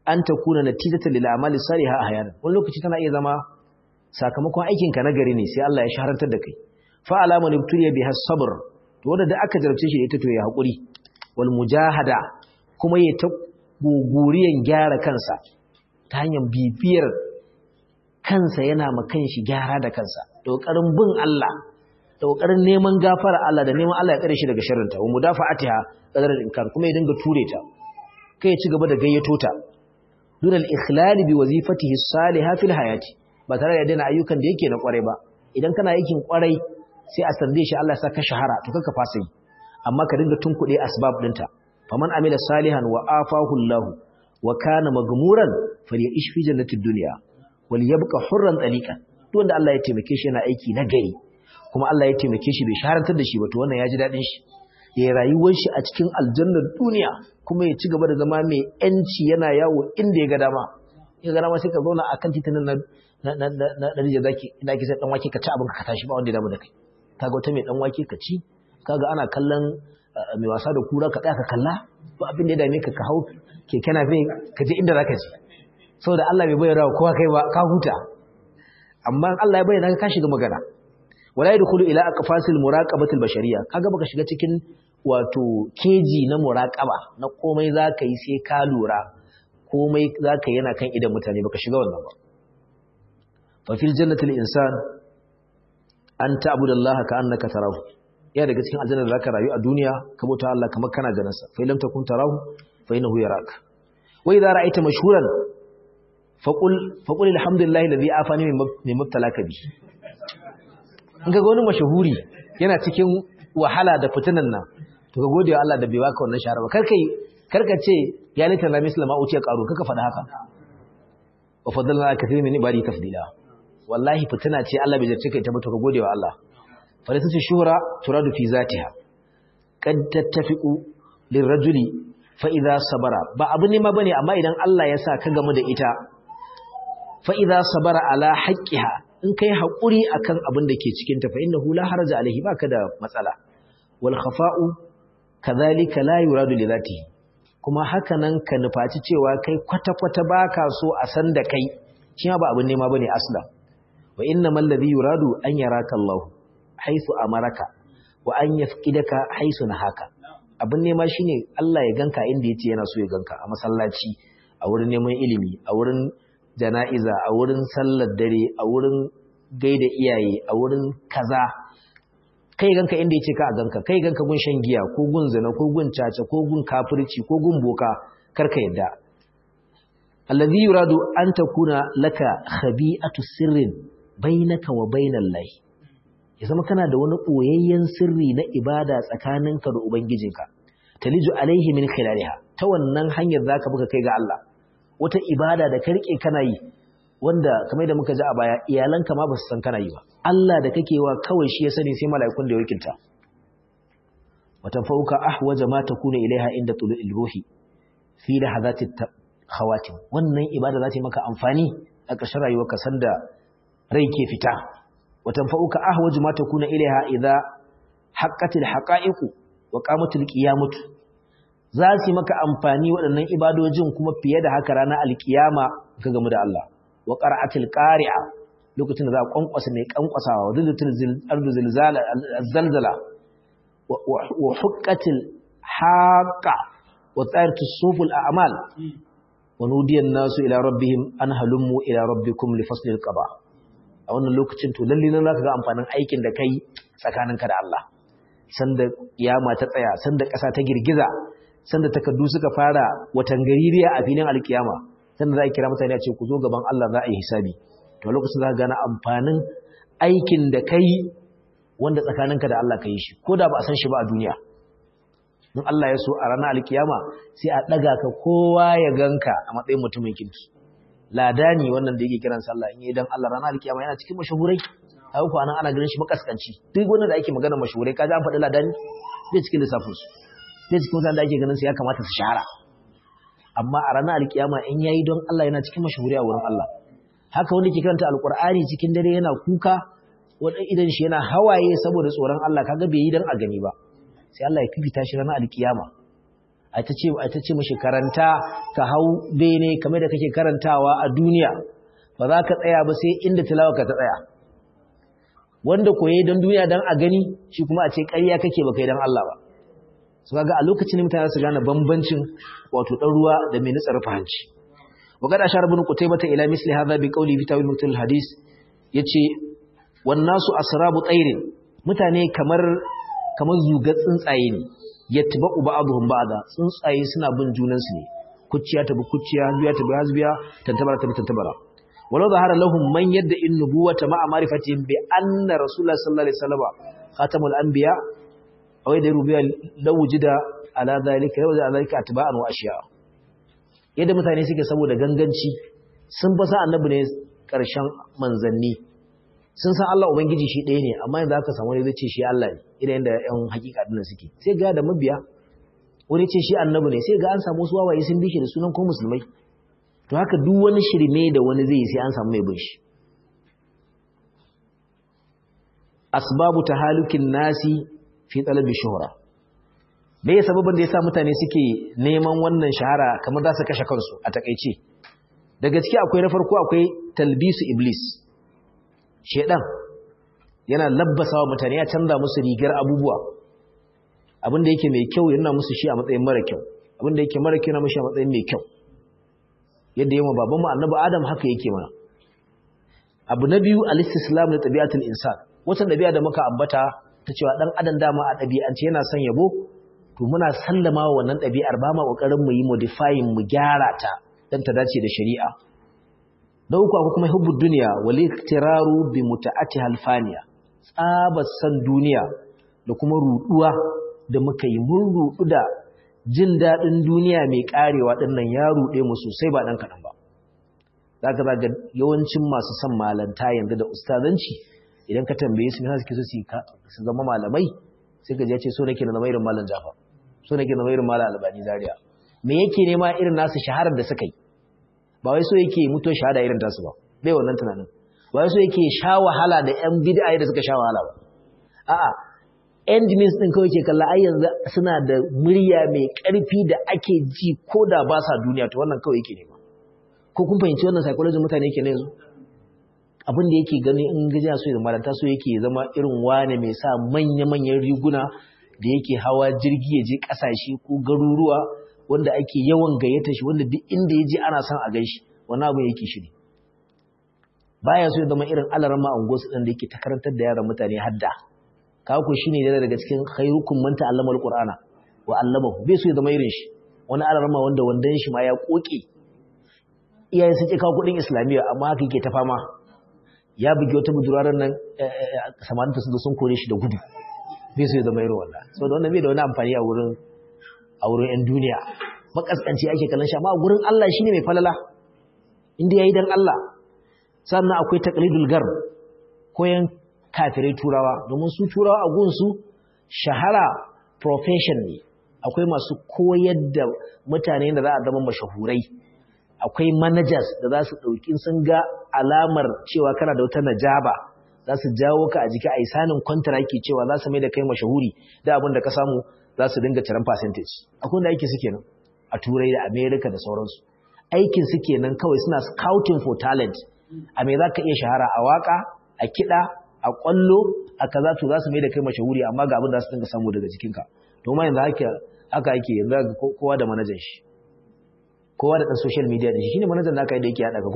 an takuna natijatan lil a'mali salihah ahyanan wani lokaci tana iya zama sakamakon aikin ka nagari ne sai Allah ya shaharantar da kai fa alama nubtuliya biha sabr to wanda da aka jarabce shi da ita to ya hakuri wal mujahada kuma ya ta guguriyan gyara kansa ta hanyar bibiyar kansa yana ma kanshi gyara da kansa da kokarin bin Allah da kokarin neman gafara Allah da neman Allah ya kare shi daga sharrinta wa mudafa'atiha qadar inkar kuma ya dinga ture ta kai ya ci gaba da gayyato ta dun al-ikhlal bi wazifatihi as-salihah fil hayati ba tare da daina ayyukan da yake na kwarai ba idan kana aikin kwarai sai a sande shi Allah ya saka shahara to kanka fasa yi amma ka dinga tunkuɗe asbab ɗinta faman amila salihan wa afahu Allah wa kana magmuran falya'ish fi jannatid dunya wal yabqa hurran taliqan duk wanda Allah ya taimake shi yana aiki na gari kuma Allah ya taimake shi bai shaharantar da shi ba to wannan ya ji dadin shi ya rayuwar shi a cikin aljannar duniya kuma ya ci gaba da zama mai yanci yana yawo inda ya ga dama ya ga dama sai ka zauna akan titinan na na na na na zaki ina ki sai dan wake ka ci abin ka tashi ba wanda ya damu da kai kaga wata mai dan wake ka ci kaga ana kallon mai wasa da kura ka tsaya ka kalla ba abin da ya dame ka ka hau keke na fe ka je inda zaka je saboda Allah bai bayyana kowa kai ba ka huta amma Allah ya bayyana ka shiga magana wala yadkhulu ila aqfasil muraqabatil bashariyya kaga baka shiga cikin wato keji na muraqaba na komai zaka yi sai ka lura komai zaka yi yana kan idan mutane baka shiga wannan ba fa fil jannatil insan an ta'budallaha ka annaka tarahu ya daga cikin aljanna da zaka rayu a duniya ka bauta Allah kamar kana ganin sa fa lam takun tarahu fa innahu yaraka wa idza ra'aita mashhuran faqul faqul alhamdulillahi alladhi afani min mubtalaka bi in ga wani mashahuri yana cikin wahala da fitinan nan to ka gode wa Allah da bai baka wannan shahara ba kar kai kar ka ce ya lita la mislama uciya qaru kaka faɗa haka wa faddalna kathirin min ibadi tafdila wallahi fitina ce Allah bai jarce kai ta mutu ka gode wa Allah falisatu shuhra turadu fi zatiha kad tattafiqu lirrajuli fa idza sabara ba abu ne ma bane amma idan Allah ya sa ka gamu da ita fa idza sabara ala haqqiha in kai hakuri akan abin da ke cikin ta fa innahu la haraja alaihi baka da matsala wal khafa'u kadhalika la yuradu li zatihi kuma haka nan ka nufaci cewa kai kwata-kwata baka so a san da kai shi ba abin nema bane aslan wa innamal ladhi yuradu an yaraka Allah haisu amaraka wa an yafqidaka haisu nahaka abin nema shine Allah ya ganka inda yace yana so ya ganka a masallaci a wurin neman ilimi a wurin jana'iza a wurin sallar dare a wurin gaida iyaye a wurin kaza kai ganka inda yace ka a ganka kai ganka gun shan giya ko gun zina ko gun caca ko gun kafirci ko gun boka karka yadda alladhi yuradu an takuna laka khabi'atu sirrin bainaka wa bainal lahi ya zama kana da wani ɓoyayyen sirri na ibada tsakaninka da Ubangijinka, taliju alaihi min khilaliha ta wannan hanyar za ka buka kai ga Allah, wata ibada da karke kana yi, wanda kamar da muka ji a baya iyalanka ma ba su san kana yi ba, Allah da kake wa kawai shi ya sani sai mala'ikun da ya wakilta. Watan fauka ahwaja ma takuna ilaiha inda tulu ilruhi fi da hazati khawatim wannan ibada za ta yi maka amfani a ƙarshen rayuwarka sanda rai ke fita وتنفعك أهوج ما تكون إليها إذا حقت الحقائق وقامت القيامة zasi maka amfani waɗannan ibadojin kuma fiye da haka ranar alkiyama ka gamu da Allah wa qara'atil qari'a lokacin da za a kwankwasa mai kwankwasawa wa zilatul ardu zilzala zalzala wa huqqatil haqa wa tsayartus suful a'mal wa nudiyan nasu ila rabbihim an halummu ila rabbikum li faslil qada a wannan lokacin to lalle nan zaka ga amfanin aikin da kai tsakaninka da Allah sanda kiyama ta tsaya sanda ƙasa ta girgiza sanda takaddu suka fara watan gaririya a filin alkiyama sanda za a kira mutane a ce ku zo gaban Allah za a yi hisabi to lokacin za ka gane amfanin aikin da kai wanda tsakaninka da Allah ka yi shi ko da ba a san shi ba a duniya in Allah ya so a ranar alkiyama sai a ɗaga ka kowa ya ganka a matsayin mutumin kirki ladani wannan da yake kiran sallah in idan Allah ranar alkiyama yana cikin mashahurai ai ko anan ana ganin shi makaskanci duk wanda da ake magana mashahurai kaji an faɗi ladani zai cikin lissafin su zai cikin wanda ake ganin su ya kamata su shahara amma a ranar alkiyama in yayi don Allah yana cikin mashahurai a wurin Allah haka wanda ke karanta alqur'ani cikin dare yana kuka wanda idan shi yana hawaye saboda tsoron Allah kaga bai yi dan a gani ba sai Allah ya fifita shi ranar alkiyama a ta ce a ta ce mishi karanta ka hau bene kamar da kake karantawa a duniya ba za ka tsaya ba sai inda tilawa ka ta tsaya wanda koye don duniya don a gani shi kuma a ce ƙarya kake ba kai don Allah ba su kaga a lokacin mutane su gane bambancin wato ɗan ruwa da mai nutsar fahanci wa gada shar bin qutaybata ila misli hadha bi qawli fi tawil mutul hadis yace wan nasu asrabu tsairin mutane kamar kamar zuga tsuntsaye ne yatba'u ba'dhum ba'da tsuntsaye suna bin junansu ne kuciya ta bi kuciya hasbiya ta bi hasbiya tantabara ta bi tantabara walau zahara lahum man yadda in nubuwata ma'a ma'rifatihim bi anna rasulullah sallallahu alaihi wasallam khatamul anbiya aw yadda rubiya law wujida ala dhalika law wujida ala dhalika atba'an wa ashiya yadda mutane suke saboda ganganci sun fasa annabi ne karshen manzanni sun san Allah ubangiji shi ɗaya ne amma yanzu aka samu wani zai ce shi Allah ne idan yadda yan hakika dinnan suke sai ga da mabiya wani ce shi annabi ne sai ga an samu wasu wawaye sun bi shi da sunan ko musulmai to haka duk wani shirme da wani zai yi sai an samu mai bin shi asbabu tahalukin nasi fi talabi shuhra me ya sababin da yasa mutane suke neman wannan shahara kamar za su kashe kansu a takeice da gaske akwai na farko akwai talbisu iblis shedan yana labbasa wa mutane ya canza musu rigar abubuwa abinda yake mai kyau yana musu shi a matsayin mara kyau abinda yake mara kyau yana mushi a matsayin mai kyau yadda yawan babanmu annabi adam haka yake mana abu na biyu al-istislam da tabi'atul insan wata dabi'a da muka ambata ta cewa dan adam dama a dabi'ance yana son yabo to muna sallama wa wannan dabi'ar ba ma kokarin mu yi modifying mu gyara ta dan ta dace da shari'a da uku akwai kuma hubbud dunya wal iktiraru bi muta'ati halfaniya tsabar san duniya da kuma ruduwa da muka yi mun rudu da jin daɗin duniya mai ƙarewa ɗin nan ya ruɗe mu sosai ba ɗan kaɗan ba za ka zaga yawancin masu son malanta yanzu da ustazanci idan ka tambaye su yana suke so su zama malamai sai ka ce so nake na zama irin malam jafa so nake na zama irin malam albani zaria me yake nema irin nasu shaharar da suka yi ba wai so yake mutu shahada irin tasu ba bai wannan tunanin ba wai so yake sha wahala da yan bid'a da suka sha wahala ba a'a end means din kawai ke kalla ai yanzu suna da murya mai ƙarfi da ake ji ko da ba sa duniya to wannan kawai yake nema ko kun fahimci wannan psychology mutane yake ne yanzu abin da yake gani in gajiya so ya malanta so yake zama irin wane mai sa manya-manyan riguna da yake hawa jirgi ya je ƙasashe ko garuruwa wanda ake yawan gayyata shi wanda duk inda ya je ana son a gan shi wani abin yake shi ne baya so ya zama irin alarma a unguwarsu ɗin da yake ta karantar da yaran mutane hadda kawo shine yana daga cikin khairukum man ta'allama alqur'ana wa 'allamahu bai so ya zama irin shi wani alarma wanda wandan shi ma ya koke iyayen sun ce kawo kudin islamiyya amma haka yake ta fama ya bugi wata buduraran nan samarin sun sun kore shi da gudu bai so ya zama irin wannan saboda wannan bai da wani amfani a wurin a wurin yan duniya makaskanci ake kallon shi amma a gurin Allah shine mai falala inda yayi dan Allah sannan akwai taqlidul garb koyan kafirai turawa domin su turawa a gunsu shahara profession ne akwai masu koyar da mutane da za a zama mashahurai akwai managers da za su ɗauki sun ga alamar cewa kana da wata najaba za su jawo ka a jiki a isanin kwantaraki cewa za su mai da kai mashahuri da abin da ka samu za su dinga ciran percentage akwai wanda aiki suke nan a turai da america da sauransu aikin suke nan kawai suna scouting for talent a me za ka iya shahara a waka a kiɗa a kwallo a kaza to za su mai da kai mashahuri amma ga abin da su dinga samu daga jikinka to ma yanzu haka haka yake yanzu ga kowa da manajan shi kowa da dan social media din shi shine manajan da aka yi da yake hada ka ko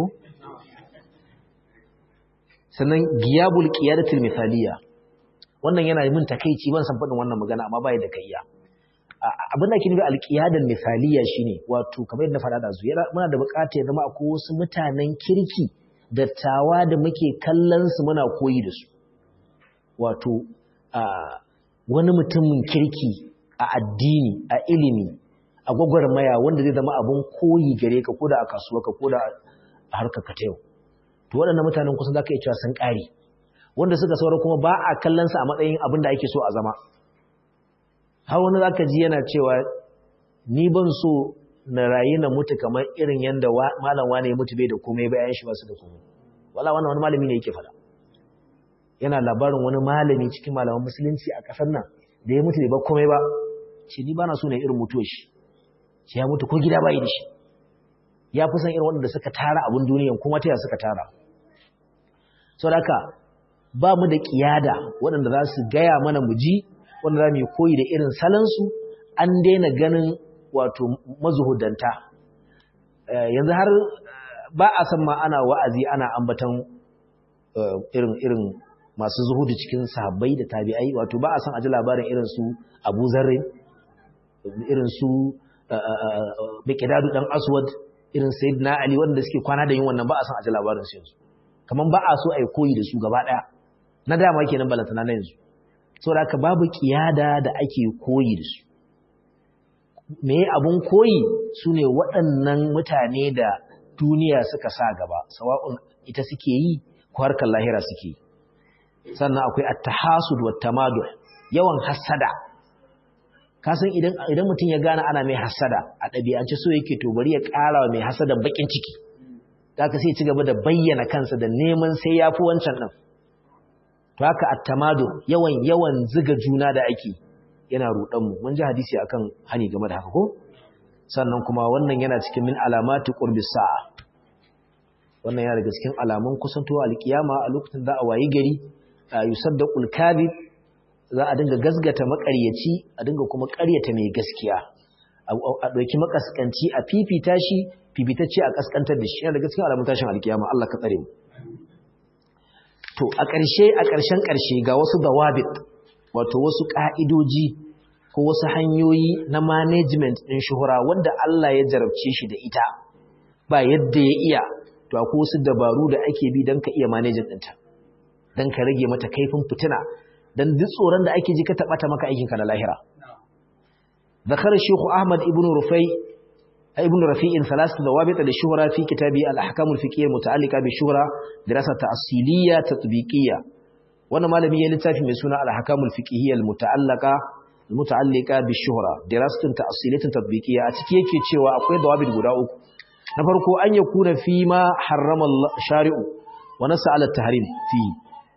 sannan giyabul qiyadatul misaliya wannan yana min takeici ban san fadin wannan magana amma bai da kaiya abin da ke nufi alqiyadul misaliya shine wato kamar yadda faɗa da su muna da buƙatar ya zama akwai wasu mutanen kirki dattawa da muke kallon su muna koyi da su wato wani mutumin kirki a addini a ilimi a gwagwarmaya wanda zai zama abun koyi gare ka koda a kasuwa ka koda a harkar ka ta yau to waɗannan mutanen kusan za ka iya cewa sun ƙare wanda suka saura kuma ba a kallon sa a matsayin abin da ake so a zama har wani za ka ji yana cewa ni ban so na rayu na mutu kamar irin yadda malam wane ya mutu bai da komai bayan shi ba su da komai wala wannan wani malami ne yake faɗa yana labarin wani malami cikin malaman musulunci a ƙasar nan da ya mutu bai ba komai ba ce ni bana so ne irin mutuwar shi sai ya mutu ko gida bai da shi ya fi san irin waɗanda suka tara abin duniyan kuma ta suka tara sau da haka ba mu da ƙiyada waɗanda za su gaya mana mu ji wanda za mu yi koyi da irin salansu an daina ganin wato mazuhudanta yanzu har ba a san ma ana wa'azi ana ambatan irin irin masu zuhudu cikin sahabbai da tabi'ai wato ba a san aji labarin irin su Abu Zarri irin su Biqdadu dan Aswad irin Sayyidina Ali wanda suke kwana da yin wannan ba a san aji labarin su yanzu kaman ba a so ai koyi da su gaba daya na dama kenan balantana na yanzu saboda haka babu kiyada da ake koyi da su me abun koyi sune waɗannan mutane da duniya suka sa gaba sawa'un ita suke yi ko harkar lahira suke yi sannan akwai at-tahasud wa tamaduh yawan hasada kasan idan idan mutum ya gane ana mai hasada a ɗabi'ance so yake to bari ya ƙara wa mai hasada bakin ciki zaka sai ci gaba da bayyana kansa da neman sai yafi wancan din to haka at-tamaduh yawan yawan ziga juna da ake yana rudan mu mun ji hadisi akan hani game da haka ko sannan kuma wannan yana cikin min alamati qurbis sa'a wannan yana daga cikin alamun kusantowa alkiyama a lokacin da a wayi gari yusaddaqul kadhib za a dinga gasgata makaryaci a dinga kuma ƙaryata mai gaskiya a ɗauki makaskanci a fifita shi fifitacce a kaskantar da shi yana daga cikin alamun tashin alkiyama Allah ka tsare mu to a ƙarshe a ƙarshen ƙarshe ga wasu dawabit wato wasu ƙa'idoji ko wasu hanyoyi na management ɗin shuhura wanda Allah ya jarabce shi da ita ba yadda ya iya to akwai wasu dabaru da ake bi don ka iya managing ɗinta don ka rage mata kaifin fitina don duk tsoron da ake ji ka taɓata maka aikinka na lahira ذكر الشيخ أحمد ابن رفي ابن رفيع ثلاثة ضوابط للشهرة في كتابه الأحكام الفقهية المتعلقة بالشهرة دراسة تأصيلية تطبيقية وانا ما لم يلتفي من سنة الأحكام الفقهية المتعلقة المتعلقة بالشهرة دراسة تأصيلية تطبيقية أتكي يكي تشوى أقوي ضوابط قراء نفرق أن يكون فيما حرم الشارع ونسى على التحريم فيه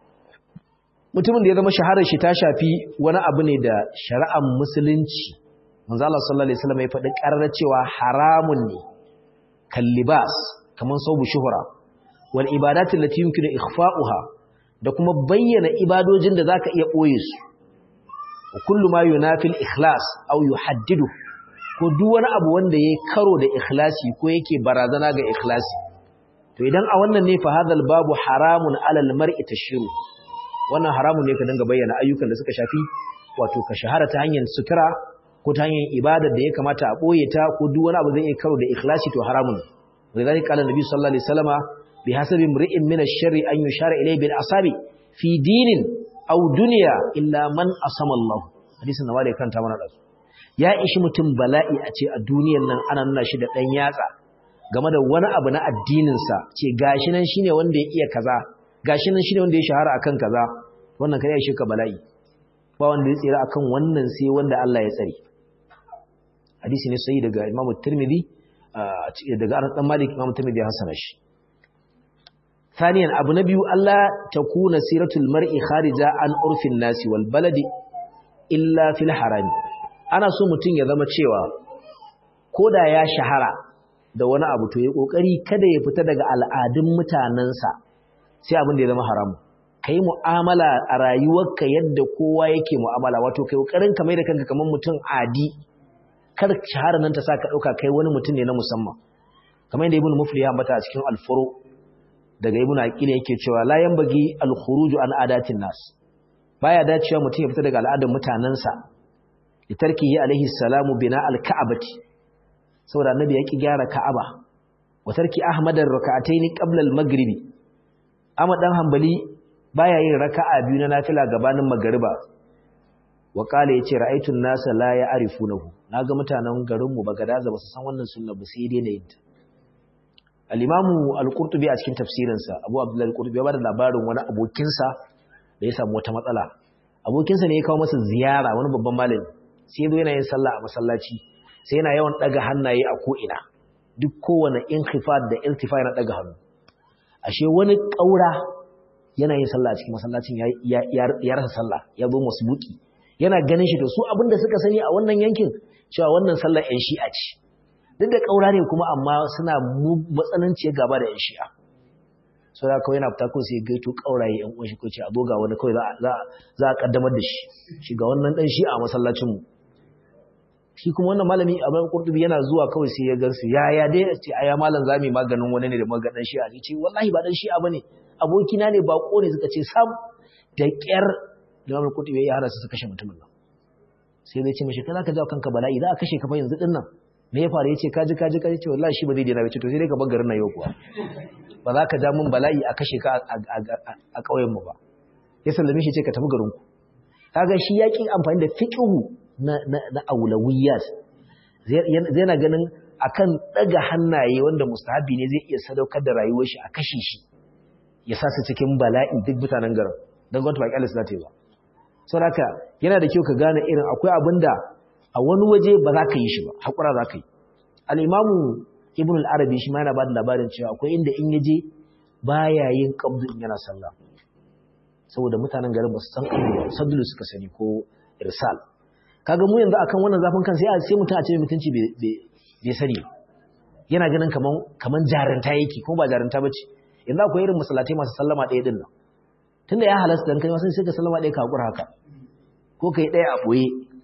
mutumin da ya zama shaharar shi ta shafi wani abu ne da shari'ar musulunci manzo Allah sallallahu alaihi wasallam ya faɗi ƙarar cewa haramun ne kallibas kaman saubu shuhura wal ibadatu allati yumkinu ikhfa'uha da kuma bayyana ibadojin da zaka iya boye su kullu ma yunafil ikhlas aw yuhaddidu ko duk wani abu wanda yayi karo da ikhlasi ko yake barazana ga ikhlasi to idan a wannan ne fa hadal babu haramun alal mar'i tashiru wannan haramun ne ka dinga bayyana ayyukan da suka shafi wato ka shahara ta hanyar sutura ko ta hanyar ibadar da ya kamata a ɓoye ta ko duk wani abu zai iya karo da ikhlasi to haramun wa zalika qala nabi sallallahu alaihi wasallama bi hasabi imri'in min ash-sharri an yushara ilayhi bil asabi fi dinin aw dunya illa man asama Allah hadisin da malai kanta mana dasu ya ishi mutum bala'i a ce a duniyar nan ana nuna shi da dan yatsa game da wani abu na addinin sa ce gashi nan shine wanda ya iya kaza gashi nan shine wanda ya shahara akan kaza wannan kai ya shi ka bala'i ba wanda ya tsira akan wannan sai wanda Allah ya tsare hadisi ne sai daga Imam Tirmidhi daga Anas dan Malik Imam Tirmidhi hasana shi thaniyan abu na biyu Allah takuna siratul mar'i kharija an urfin nasi wal baladi illa fil harami ana so mutun ya zama cewa koda ya shahara da wani abu to ya kokari kada ya fita daga al'adun mutanansa sai abin da ya zama haramu kai mu'amala a rayuwarka yadda kowa yake mu'amala wato kai kokarin ka mai da kanka kamar mutum adi kar shahara nan ta sa ka ɗauka kai wani mutum ne na musamman kamar yadda ibn mufli ya ambata a cikin alfuro daga ibn aqila yake cewa la yanbaghi al-khuruju an adatin nas baya dacewa mutum ya fita daga al'adar mutanansa li tarkihi alaihi salamu bina al-ka'bati saboda annabi ya ki gyara ka'aba wa tarki ahmad ar-rak'atayn qabla al-maghribi amma dan hanbali baya yin raka'a biyu na nafila gabanin magriba wa kala yace ra'aytu an-nasa la ya'rifunahu naga mutanen garin mu bagadaza basu san wannan sunna ba sai dai na yin ta al-imamu al-qurtubi a cikin tafsirin sa abu abdullah al-qurtubi ya bada labarin wani abokin sa da ya samu wata matsala abokin sa ne ya kawo masa ziyara wani babban malami sai yazo yana yin sallah a masallaci sai yana yawan daga hannaye a ko ina duk kowane inkhifad da iltifa yana daga hannu ashe wani kaura yana yin sallah a cikin masallacin ya rasa sallah ya zo masbuki yana ganin shi to su abinda suka sani a wannan yankin cewa wannan sallar ƴan shi'a ce duk da ƙaura ne kuma amma suna matsananciyar gaba da 'yan shi'a so da kawai yana fita kawai sai gaito ƙauraye 'yan uwan shi ko ce a zo ga wani kawai za a ƙaddamar da shi shi ga wannan ɗan shi'a a masallacinmu shi kuma wannan malami a bayan kurtubi yana zuwa kawai sai ya gansu ya ya dai a ce aya malam zami maganin wani ne da maganin shi'a ne ce wallahi ba dan shi'a bane abokina ne bako ne suka ce sam da ƙyar da malam kurtubi ya hana su su kashe mutumin nan sai zai ce mashi kana ka jawo kanka bala'i za a kashe ka fa yanzu din nan me ya faru yace kaji kaji kaji ce wallahi shi ba zai daina ba ce to sai dai ka bar garin nan yau kuwa ba za ka ja min bala'i a kashe ka a ƙauyen mu ba ya sallame shi ce ka tafi garin ku kaga shi yaƙin amfani da fiqhu na na na aulawiyat zai na ganin akan daga hannaye wanda mustahabi ne zai iya sadaukar da rayuwar shi a kashe shi ya sa su cikin bala'i duk mutanen garin dan gwamnati ba kyalisa za ta yi ba saboda yana da kyau ka gane irin akwai abin da a wani waje ba za ka yi shi ba haƙura za ka yi al'imamu ibn al'arabi shi ma yana ba da labarin cewa akwai inda in yaje ba ya yin ƙabdu in yana sallah saboda mutanen garin ba su san ƙabdu ba sadulu suka sani ko irsal kaga mu yanzu akan wannan zafin kan sai a sai mutum a ce mutunci bai sani yana ganin kaman kaman jaranta yake ko ba jaranta bace yanzu akwai irin masallatai masu sallama ɗaya din nan tunda ya halasta dan kai ma sai ka sallama ɗaya ka hakura haka ko kai ɗaya a boye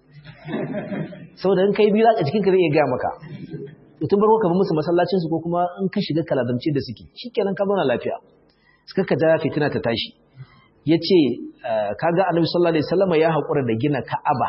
saboda in kai biyu za ka cikin ka zai iya gaya maka tun barko ka bi musu masallacin su ko kuma in ka shiga kaladamci da suke shikenan ka zauna lafiya suka ka ja fitina ta tashi yace kaga annabi sallallahu alaihi wasallam ya hakura da gina ka'aba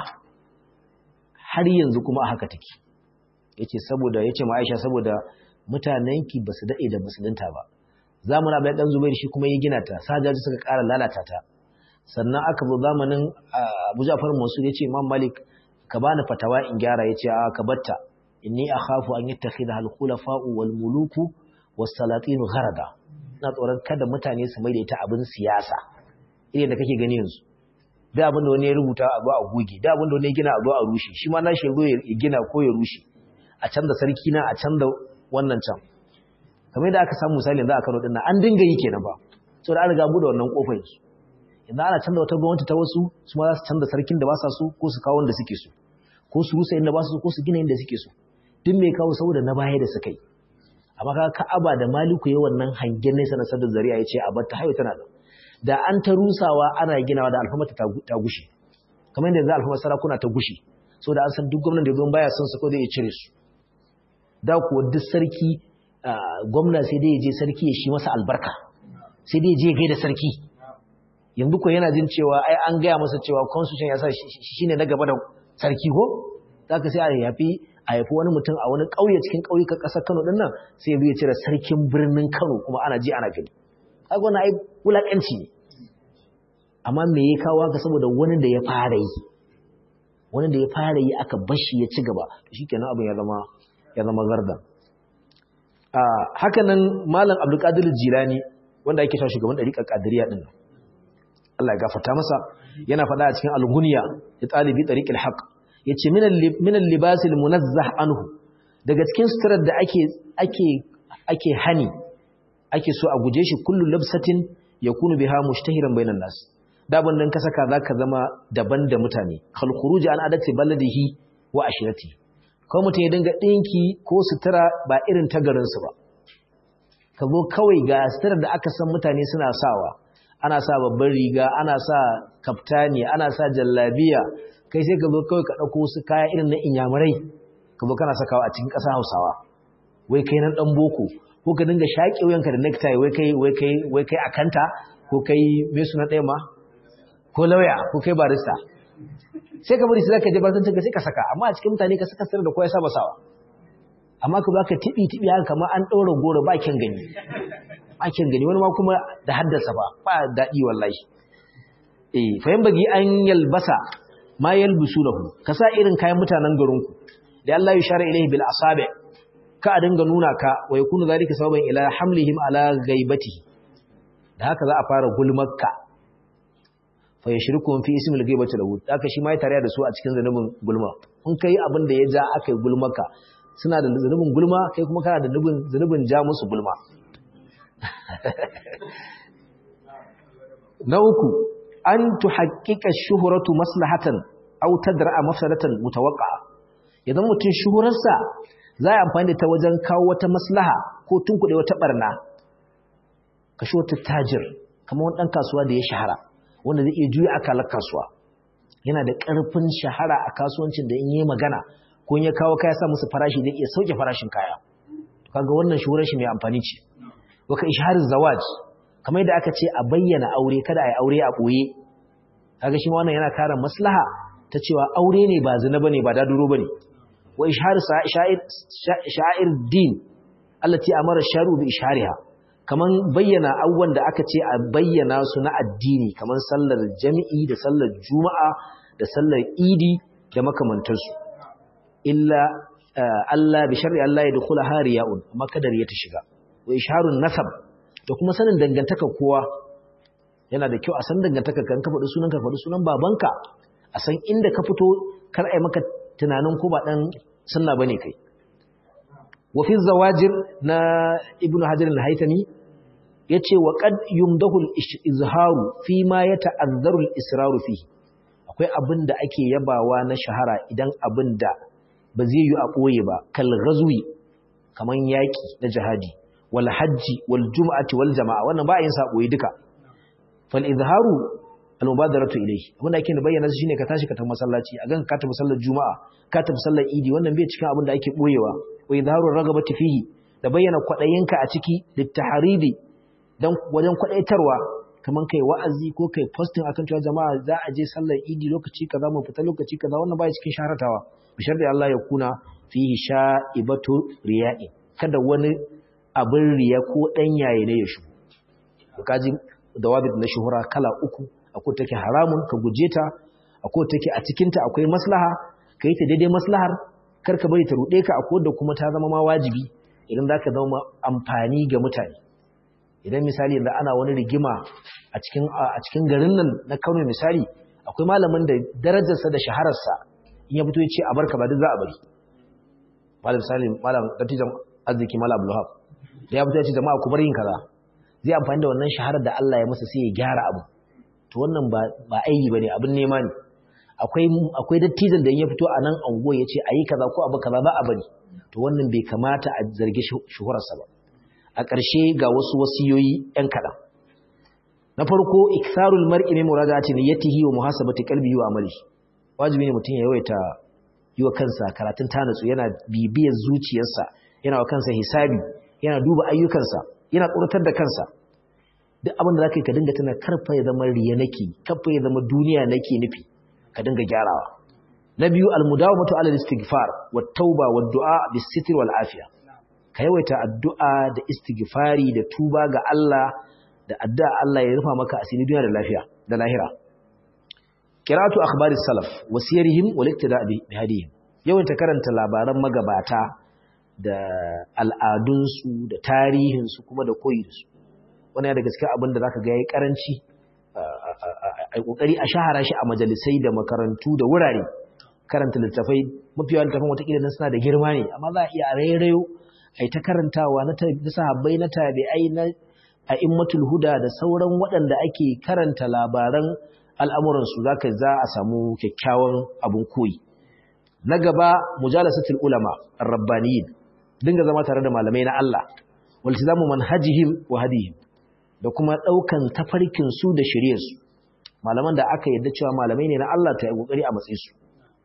har yanzu kuma a haka take yace saboda yace ma Aisha saboda mutanenki basu dade da musulunta ba zamanin Abdullahi dan Zubair shi kuma ya gina ta sajaji suka ƙara lalata ta sannan aka zo zamanin Abu Ja'far Mansur yace Imam Malik ka bani fatawa in gyara yace a ka batta inni akhafu an yattakhidha al-khulafa'u wal muluku was salatin gharada na tsoron kada mutane su mai da ita abin siyasa irin da kake gani yanzu da abin da wani ya rubuta a zo a goge da abin da wani ya gina a zo a rushe shi ma na shi zo ya gina ko ya rushe a canza sarki na a canza wannan can kamar da aka samu misali yanzu a Kano din nan an dinga yi kenan ba saboda an riga bude wannan kofar yanzu idan ana canza wata gwamnati ta wasu su ma za su canza sarkin da ba sa so ko su kawo wanda suke so ko su rusa inda ba su so ko su gina inda suke so duk mai kawo saboda na baya da suka yi amma ka ka'aba da maliku ya wannan hangen nesa na sadar zariya ya ce a bar ta hayo tana da da an ta rusawa ana ginawa da alfamata ta gushe kamar yadda yanzu alfamar sarakuna ta gushe saboda an san duk gwamnan da zuwan baya son su ko zai iya cire su da kuwa duk sarki gwamna sai dai ya je sarki ya shi masa albarka sai dai ya je gaida sarki yanzu ko yana jin cewa ai an gaya masa cewa constitution ya sa shi ne na gaba da sarki ko zaka sai a yafi a yafi wani mutum a wani ƙauye cikin ƙauyukan ƙasar Kano din nan sai ya cire sarkin birnin Kano kuma ana ji ana gani kaga wannan ai wulakanci ne amma me ya kawo haka saboda wani da ya fara yi wani da ya fara yi aka bashi ya ci gaba shikenan abin ya zama ya zama garda a haka nan malam Abdulkadir Jilani wanda ake cewa shugaban dariƙar Qadiriyya din nan Allah ya gafarta masa yana faɗa a cikin al-Ghunya ya talibi tariqil haqq yace min al-libas al-munazzah anhu daga cikin suturar da ake ake ake hani ake so a guje shi kullu labsatin yakunu biha mushtahiran bainan nas da bandan ka saka zaka zama daban da mutane khal khuruj an adati baladihi wa ashirati ko mutum ya dinga dinki ko sutura ba irin ta garin su ba ka zo kawai ga suturar da aka san mutane suna sawa ana sa babban riga ana sa kaftani ana sa jallabiya kai sai ka zo kawai ka dauko wasu kaya irin na inyamurai ka zo kana sakawa a cikin ƙasa Hausawa wai kai nan dan boko ko ka dinga shaƙe wuyanka da necktie wai kai wai kai wai kai akanta ko kai me suna ɗaya ma ko lauya ko kai barista sai ka bari sai ka je barista ka sai ka saka amma a cikin mutane ka saka sirri da kowa ya saba sawa amma ka baka tibi tibi haka kamar an ɗaura goro ba kyan gani ba kyan gani wani ma kuma da haddasa ba ba daɗi wallahi eh fa yan bagi an yalbasa ma yalbisunahu ka sa irin kayan mutanen garinku da Allah ya share ilaihi bil asabi' ka a dinga nuna ka wa yakunu zalika sababan ila hamlihim ala ghaibatihi da haka za a fara gulmarka fa yashrikum fi ismil ghaibati lahu haka shi ma ya tare da su a cikin zanubin gulma in kai abin da ya ja aka yi gulmarka suna da zanubin gulma kai kuma kana da zanubin zanubin ja musu gulma na uku an tuhaqqiqa shuhratu maslahatan aw tadra'a mafsadatan mutawaqqa idan mutun shuhurarsa za a amfani da ta wajen kawo wata maslaha ko tunkuɗe wata ɓarna kashe wata tajir kamar wani ɗan kasuwa da ya shahara wanda zai iya juya akalar kasuwa yana da ƙarfin shahara a kasuwancin da in yi magana ko in ya kawo kaya sa musu farashi zai iya sauke farashin kaya kaga wannan shuhurar shi mai amfani ce waka ishharin zawaj kamar yadda aka ce a bayyana aure kada a yi aure a ɓoye kaga shi ma wannan yana kare maslaha ta cewa aure ne ba zina bane ba daduro bane wa ishhar sha'ir sha'ir din allati amara sharu bi ishariha kaman bayyana abubuwan da aka ce a bayyana su na addini kaman sallar jami'i da sallar juma'a da sallar idi da makamantansu illa Allah bi sharri Allah ya dukula hariya'un amma kadar ya ta shiga wa isharun nasab da kuma sanin dangantaka kowa yana da kyau a san dangantaka kan ka faɗi sunan ka faɗi sunan babanka a san inda ka fito kar ai maka tunanin ko ba dan sunna bane kai wa fi zawajir na ibnu hajar al-haytami yace wa qad yumdahu al-izharu fi ma yata'azzaru al-israru fihi akwai abin da ake yabawa na shahara idan abin da ba zai yi a ɓoye ba kal ghazwi kaman yaki na jihadi wal hajji wal jum'ati wal jama'a wannan ba yin sa ɓoye duka fal izharu al mubadaratu ilayhi abin da ake bayyana shine ka tashi ka tafi masallaci a gan ka tafi sallar juma'a ka tafi sallar idi wannan bai cikin abin da ake ɓoyewa wa izharu ragabati fihi da bayyana kwadayinka a ciki littaharidi dan wajen kwadaitarwa kaman kai wa'azi ko kai posting akan cewa jama'a za a je sallar idi lokaci kaza mu fita lokaci kaza wannan baya cikin shaharatawa bishar da Allah ya kuna fihi sha'ibatu riya'i kada wani abin riya ko dan yaye ne ya shigo to kaji dawabit na shuhura kala uku akwai take haramun ka guje ta akwai take a cikin ta akwai maslaha kai ta daidai maslahar kar ka bari ta rude ka akwai da kuma ta zama ma wajibi idan zaka zama amfani ga mutane idan misali yanzu ana wani rigima a cikin a cikin garin nan na Kano misali akwai malamin da darajarsa da shahararsa in ya fito ya ce a barka ba duk za a bari malam salim malam dattijan arziki malam abdulhab da ya fito ya ce jama'a ku bar yin kaza zai amfani da wannan shaharar da Allah ya masa sai ya gyara abu to wannan ba ba aiki bane abin nema ne akwai akwai dattijan da in ya fito a nan ango ya ce ayi kaza ko abu kaza ba a bari to wannan bai kamata a zargi shuhurarsa ba a ƙarshe ga wasu wasiyoyi ‘yan kaɗan. Na farko, iktharul mar'i min muradati niyyatihi wa muhasabati qalbihi wa amali. Wajibi ne mutum ya yawaita yi wa kansa karatun tanatsu yana bibiyar zuciyarsa, yana wa kansa hisabi, yana duba ayyukansa, yana tsoratar da kansa. Duk abin da zaka yi ka dinga tana karfa ya zama riya nake, karfa ya zama duniya nake nufi, ka dinga gyarawa. Na biyu, almudawamatu ala istighfar wa tauba wa du'a bis sitr wal afiya. ka yawaita addu'a da istighfari da tuba ga Allah da addu'a Allah ya rufa maka asiri duniya da lafiya da lahira qira'atu akhbaris salaf wa siyarihim wal iktida bi hadihim yawaita karanta labaran magabata da al'adunsu da tarihinsu kuma da koyi da su wannan daga cikin abin da zaka ga yayi karanci ai kokari a shahara shi a majalisai da makarantu da wurare karanta littafai mafi yawan littafan watakila nan suna da girma ne amma za a iya rairayo ai ta karantawa na sahabbai na tabi'ai na a'immatul huda da sauran waɗanda ake karanta labaran al'amuransu zaka za a samu kyakkyawan abun koyi na gaba mujalasatul ulama ar-rabbaniyin dinga zama tare da malamai na Allah waltizamu manhajihim wa hadihim da kuma daukan tafarkin su da shiriyar su malaman da aka yadda cewa malamai ne na Allah ta yi kokari a matsayin su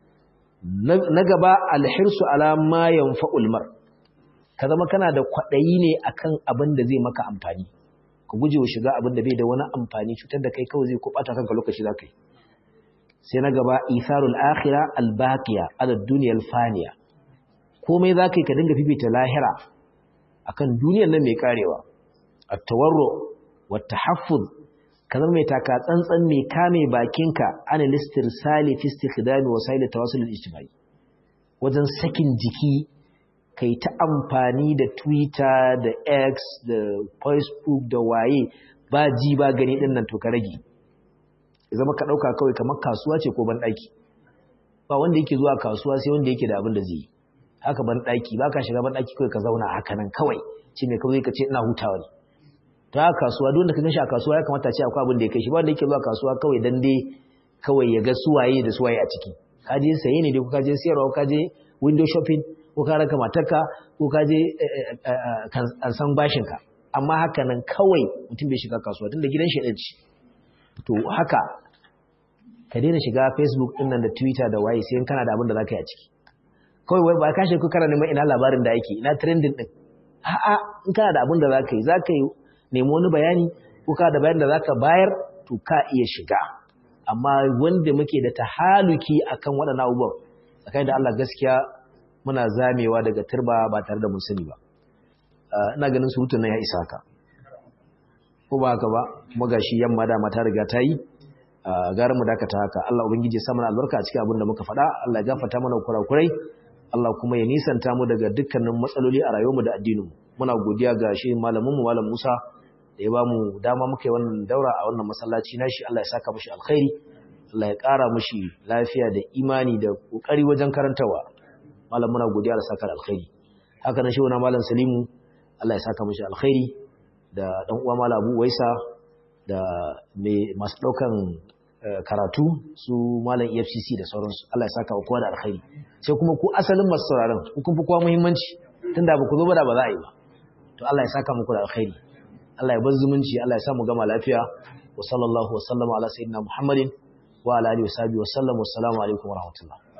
na gaba alhirsu ala ma yanfa'ul mar ka zama kana da kwaɗayi ne akan abin da zai maka amfani ka guje wa shiga abin da bai da wani amfani cutar da kai kawai zai kubata kanka lokaci za ka yi sai na gaba isarul akhira albaqiya ala duniyar faniya komai za ka yi ka dinga fifita lahira akan duniyar nan mai karewa at-tawarru wat tahaffuz ka zama mai taka tsantsan mai kame bakinka ana listir sali fi istikhdami wasail tawassul al-ijtimai wajen sakin jiki kai ta amfani da Twitter da X da Facebook da waye ba ji ba gani din nan to ka rage zama ka dauka kawai kamar kasuwa ce ko ban daki ba wanda yake zuwa kasuwa sai wanda yake da abin da zai yi haka ban daki ba ka shiga ban daki kawai ka zauna haka nan kawai ce me kawai ka ce ina hutawa ne ta kasuwa duk da ka ganshi a kasuwa ya kamata ce akwai abin da ya kai shi ba wanda yake zuwa kasuwa kawai dan dai kawai ya ga suwaye da suwaye a ciki ka je saye ne dai ko ka je siyarwa ka je window shopping ko ka raka matarka ko ka je an san bashinka amma haka nan kawai mutum bai shiga kasuwa tunda gidan shi ɗin ci to haka ka daina shiga facebook ɗin nan da twitter da waye sai kana da abin da za ka yi a ciki kawai wai ba ka shi kana neman ina labarin da ake ina trending ɗin a'a in kana da abin da za ka yi za ka yi nemi wani bayani ko ka da bayan da za ka bayar to ka iya shiga amma wanda muke da tahaluki akan waɗannan abubuwan tsakanin da Allah gaskiya muna zamewa daga turba ba tare da mun sani ba ina ganin surutun nan ya isa haka ko ba haka ba kuma gashi yamma da mata riga ta yi gara mu dakata haka Allah ubangiji ya sa mana albarka a cikin abin da muka faɗa Allah ya gafarta mana kurakurai Allah kuma ya nisanta mu daga dukkanin matsaloli a rayuwarmu da addinin mu muna godiya ga shi malamin mu malam Musa da ya ba mu dama muka yi wannan daura a wannan masallaci nashi Allah ya saka mishi alkhairi Allah ya ƙara mishi lafiya da imani da kokari wajen karantawa malam muna godiya da saka alkhairi haka nan shi wannan malam Salimu Allah ya saka mishi alkhairi da dan uwa malam Abu Waisa da mai masu daukan karatu su malam EFCC da sauransu Allah ya saka kowa da alkhairi sai kuma ku asalin masu sauraron ku kun fi kowa muhimmanci tunda ba ku zo ba da ba za a yi ba to Allah ya saka muku da alkhairi Allah ya bar zumunci Allah ya sa mu gama lafiya wa sallallahu wa sallama ala sayyidina Muhammadin wa ala alihi wa sahbihi wa sallam wa assalamu alaikum wa rahmatullah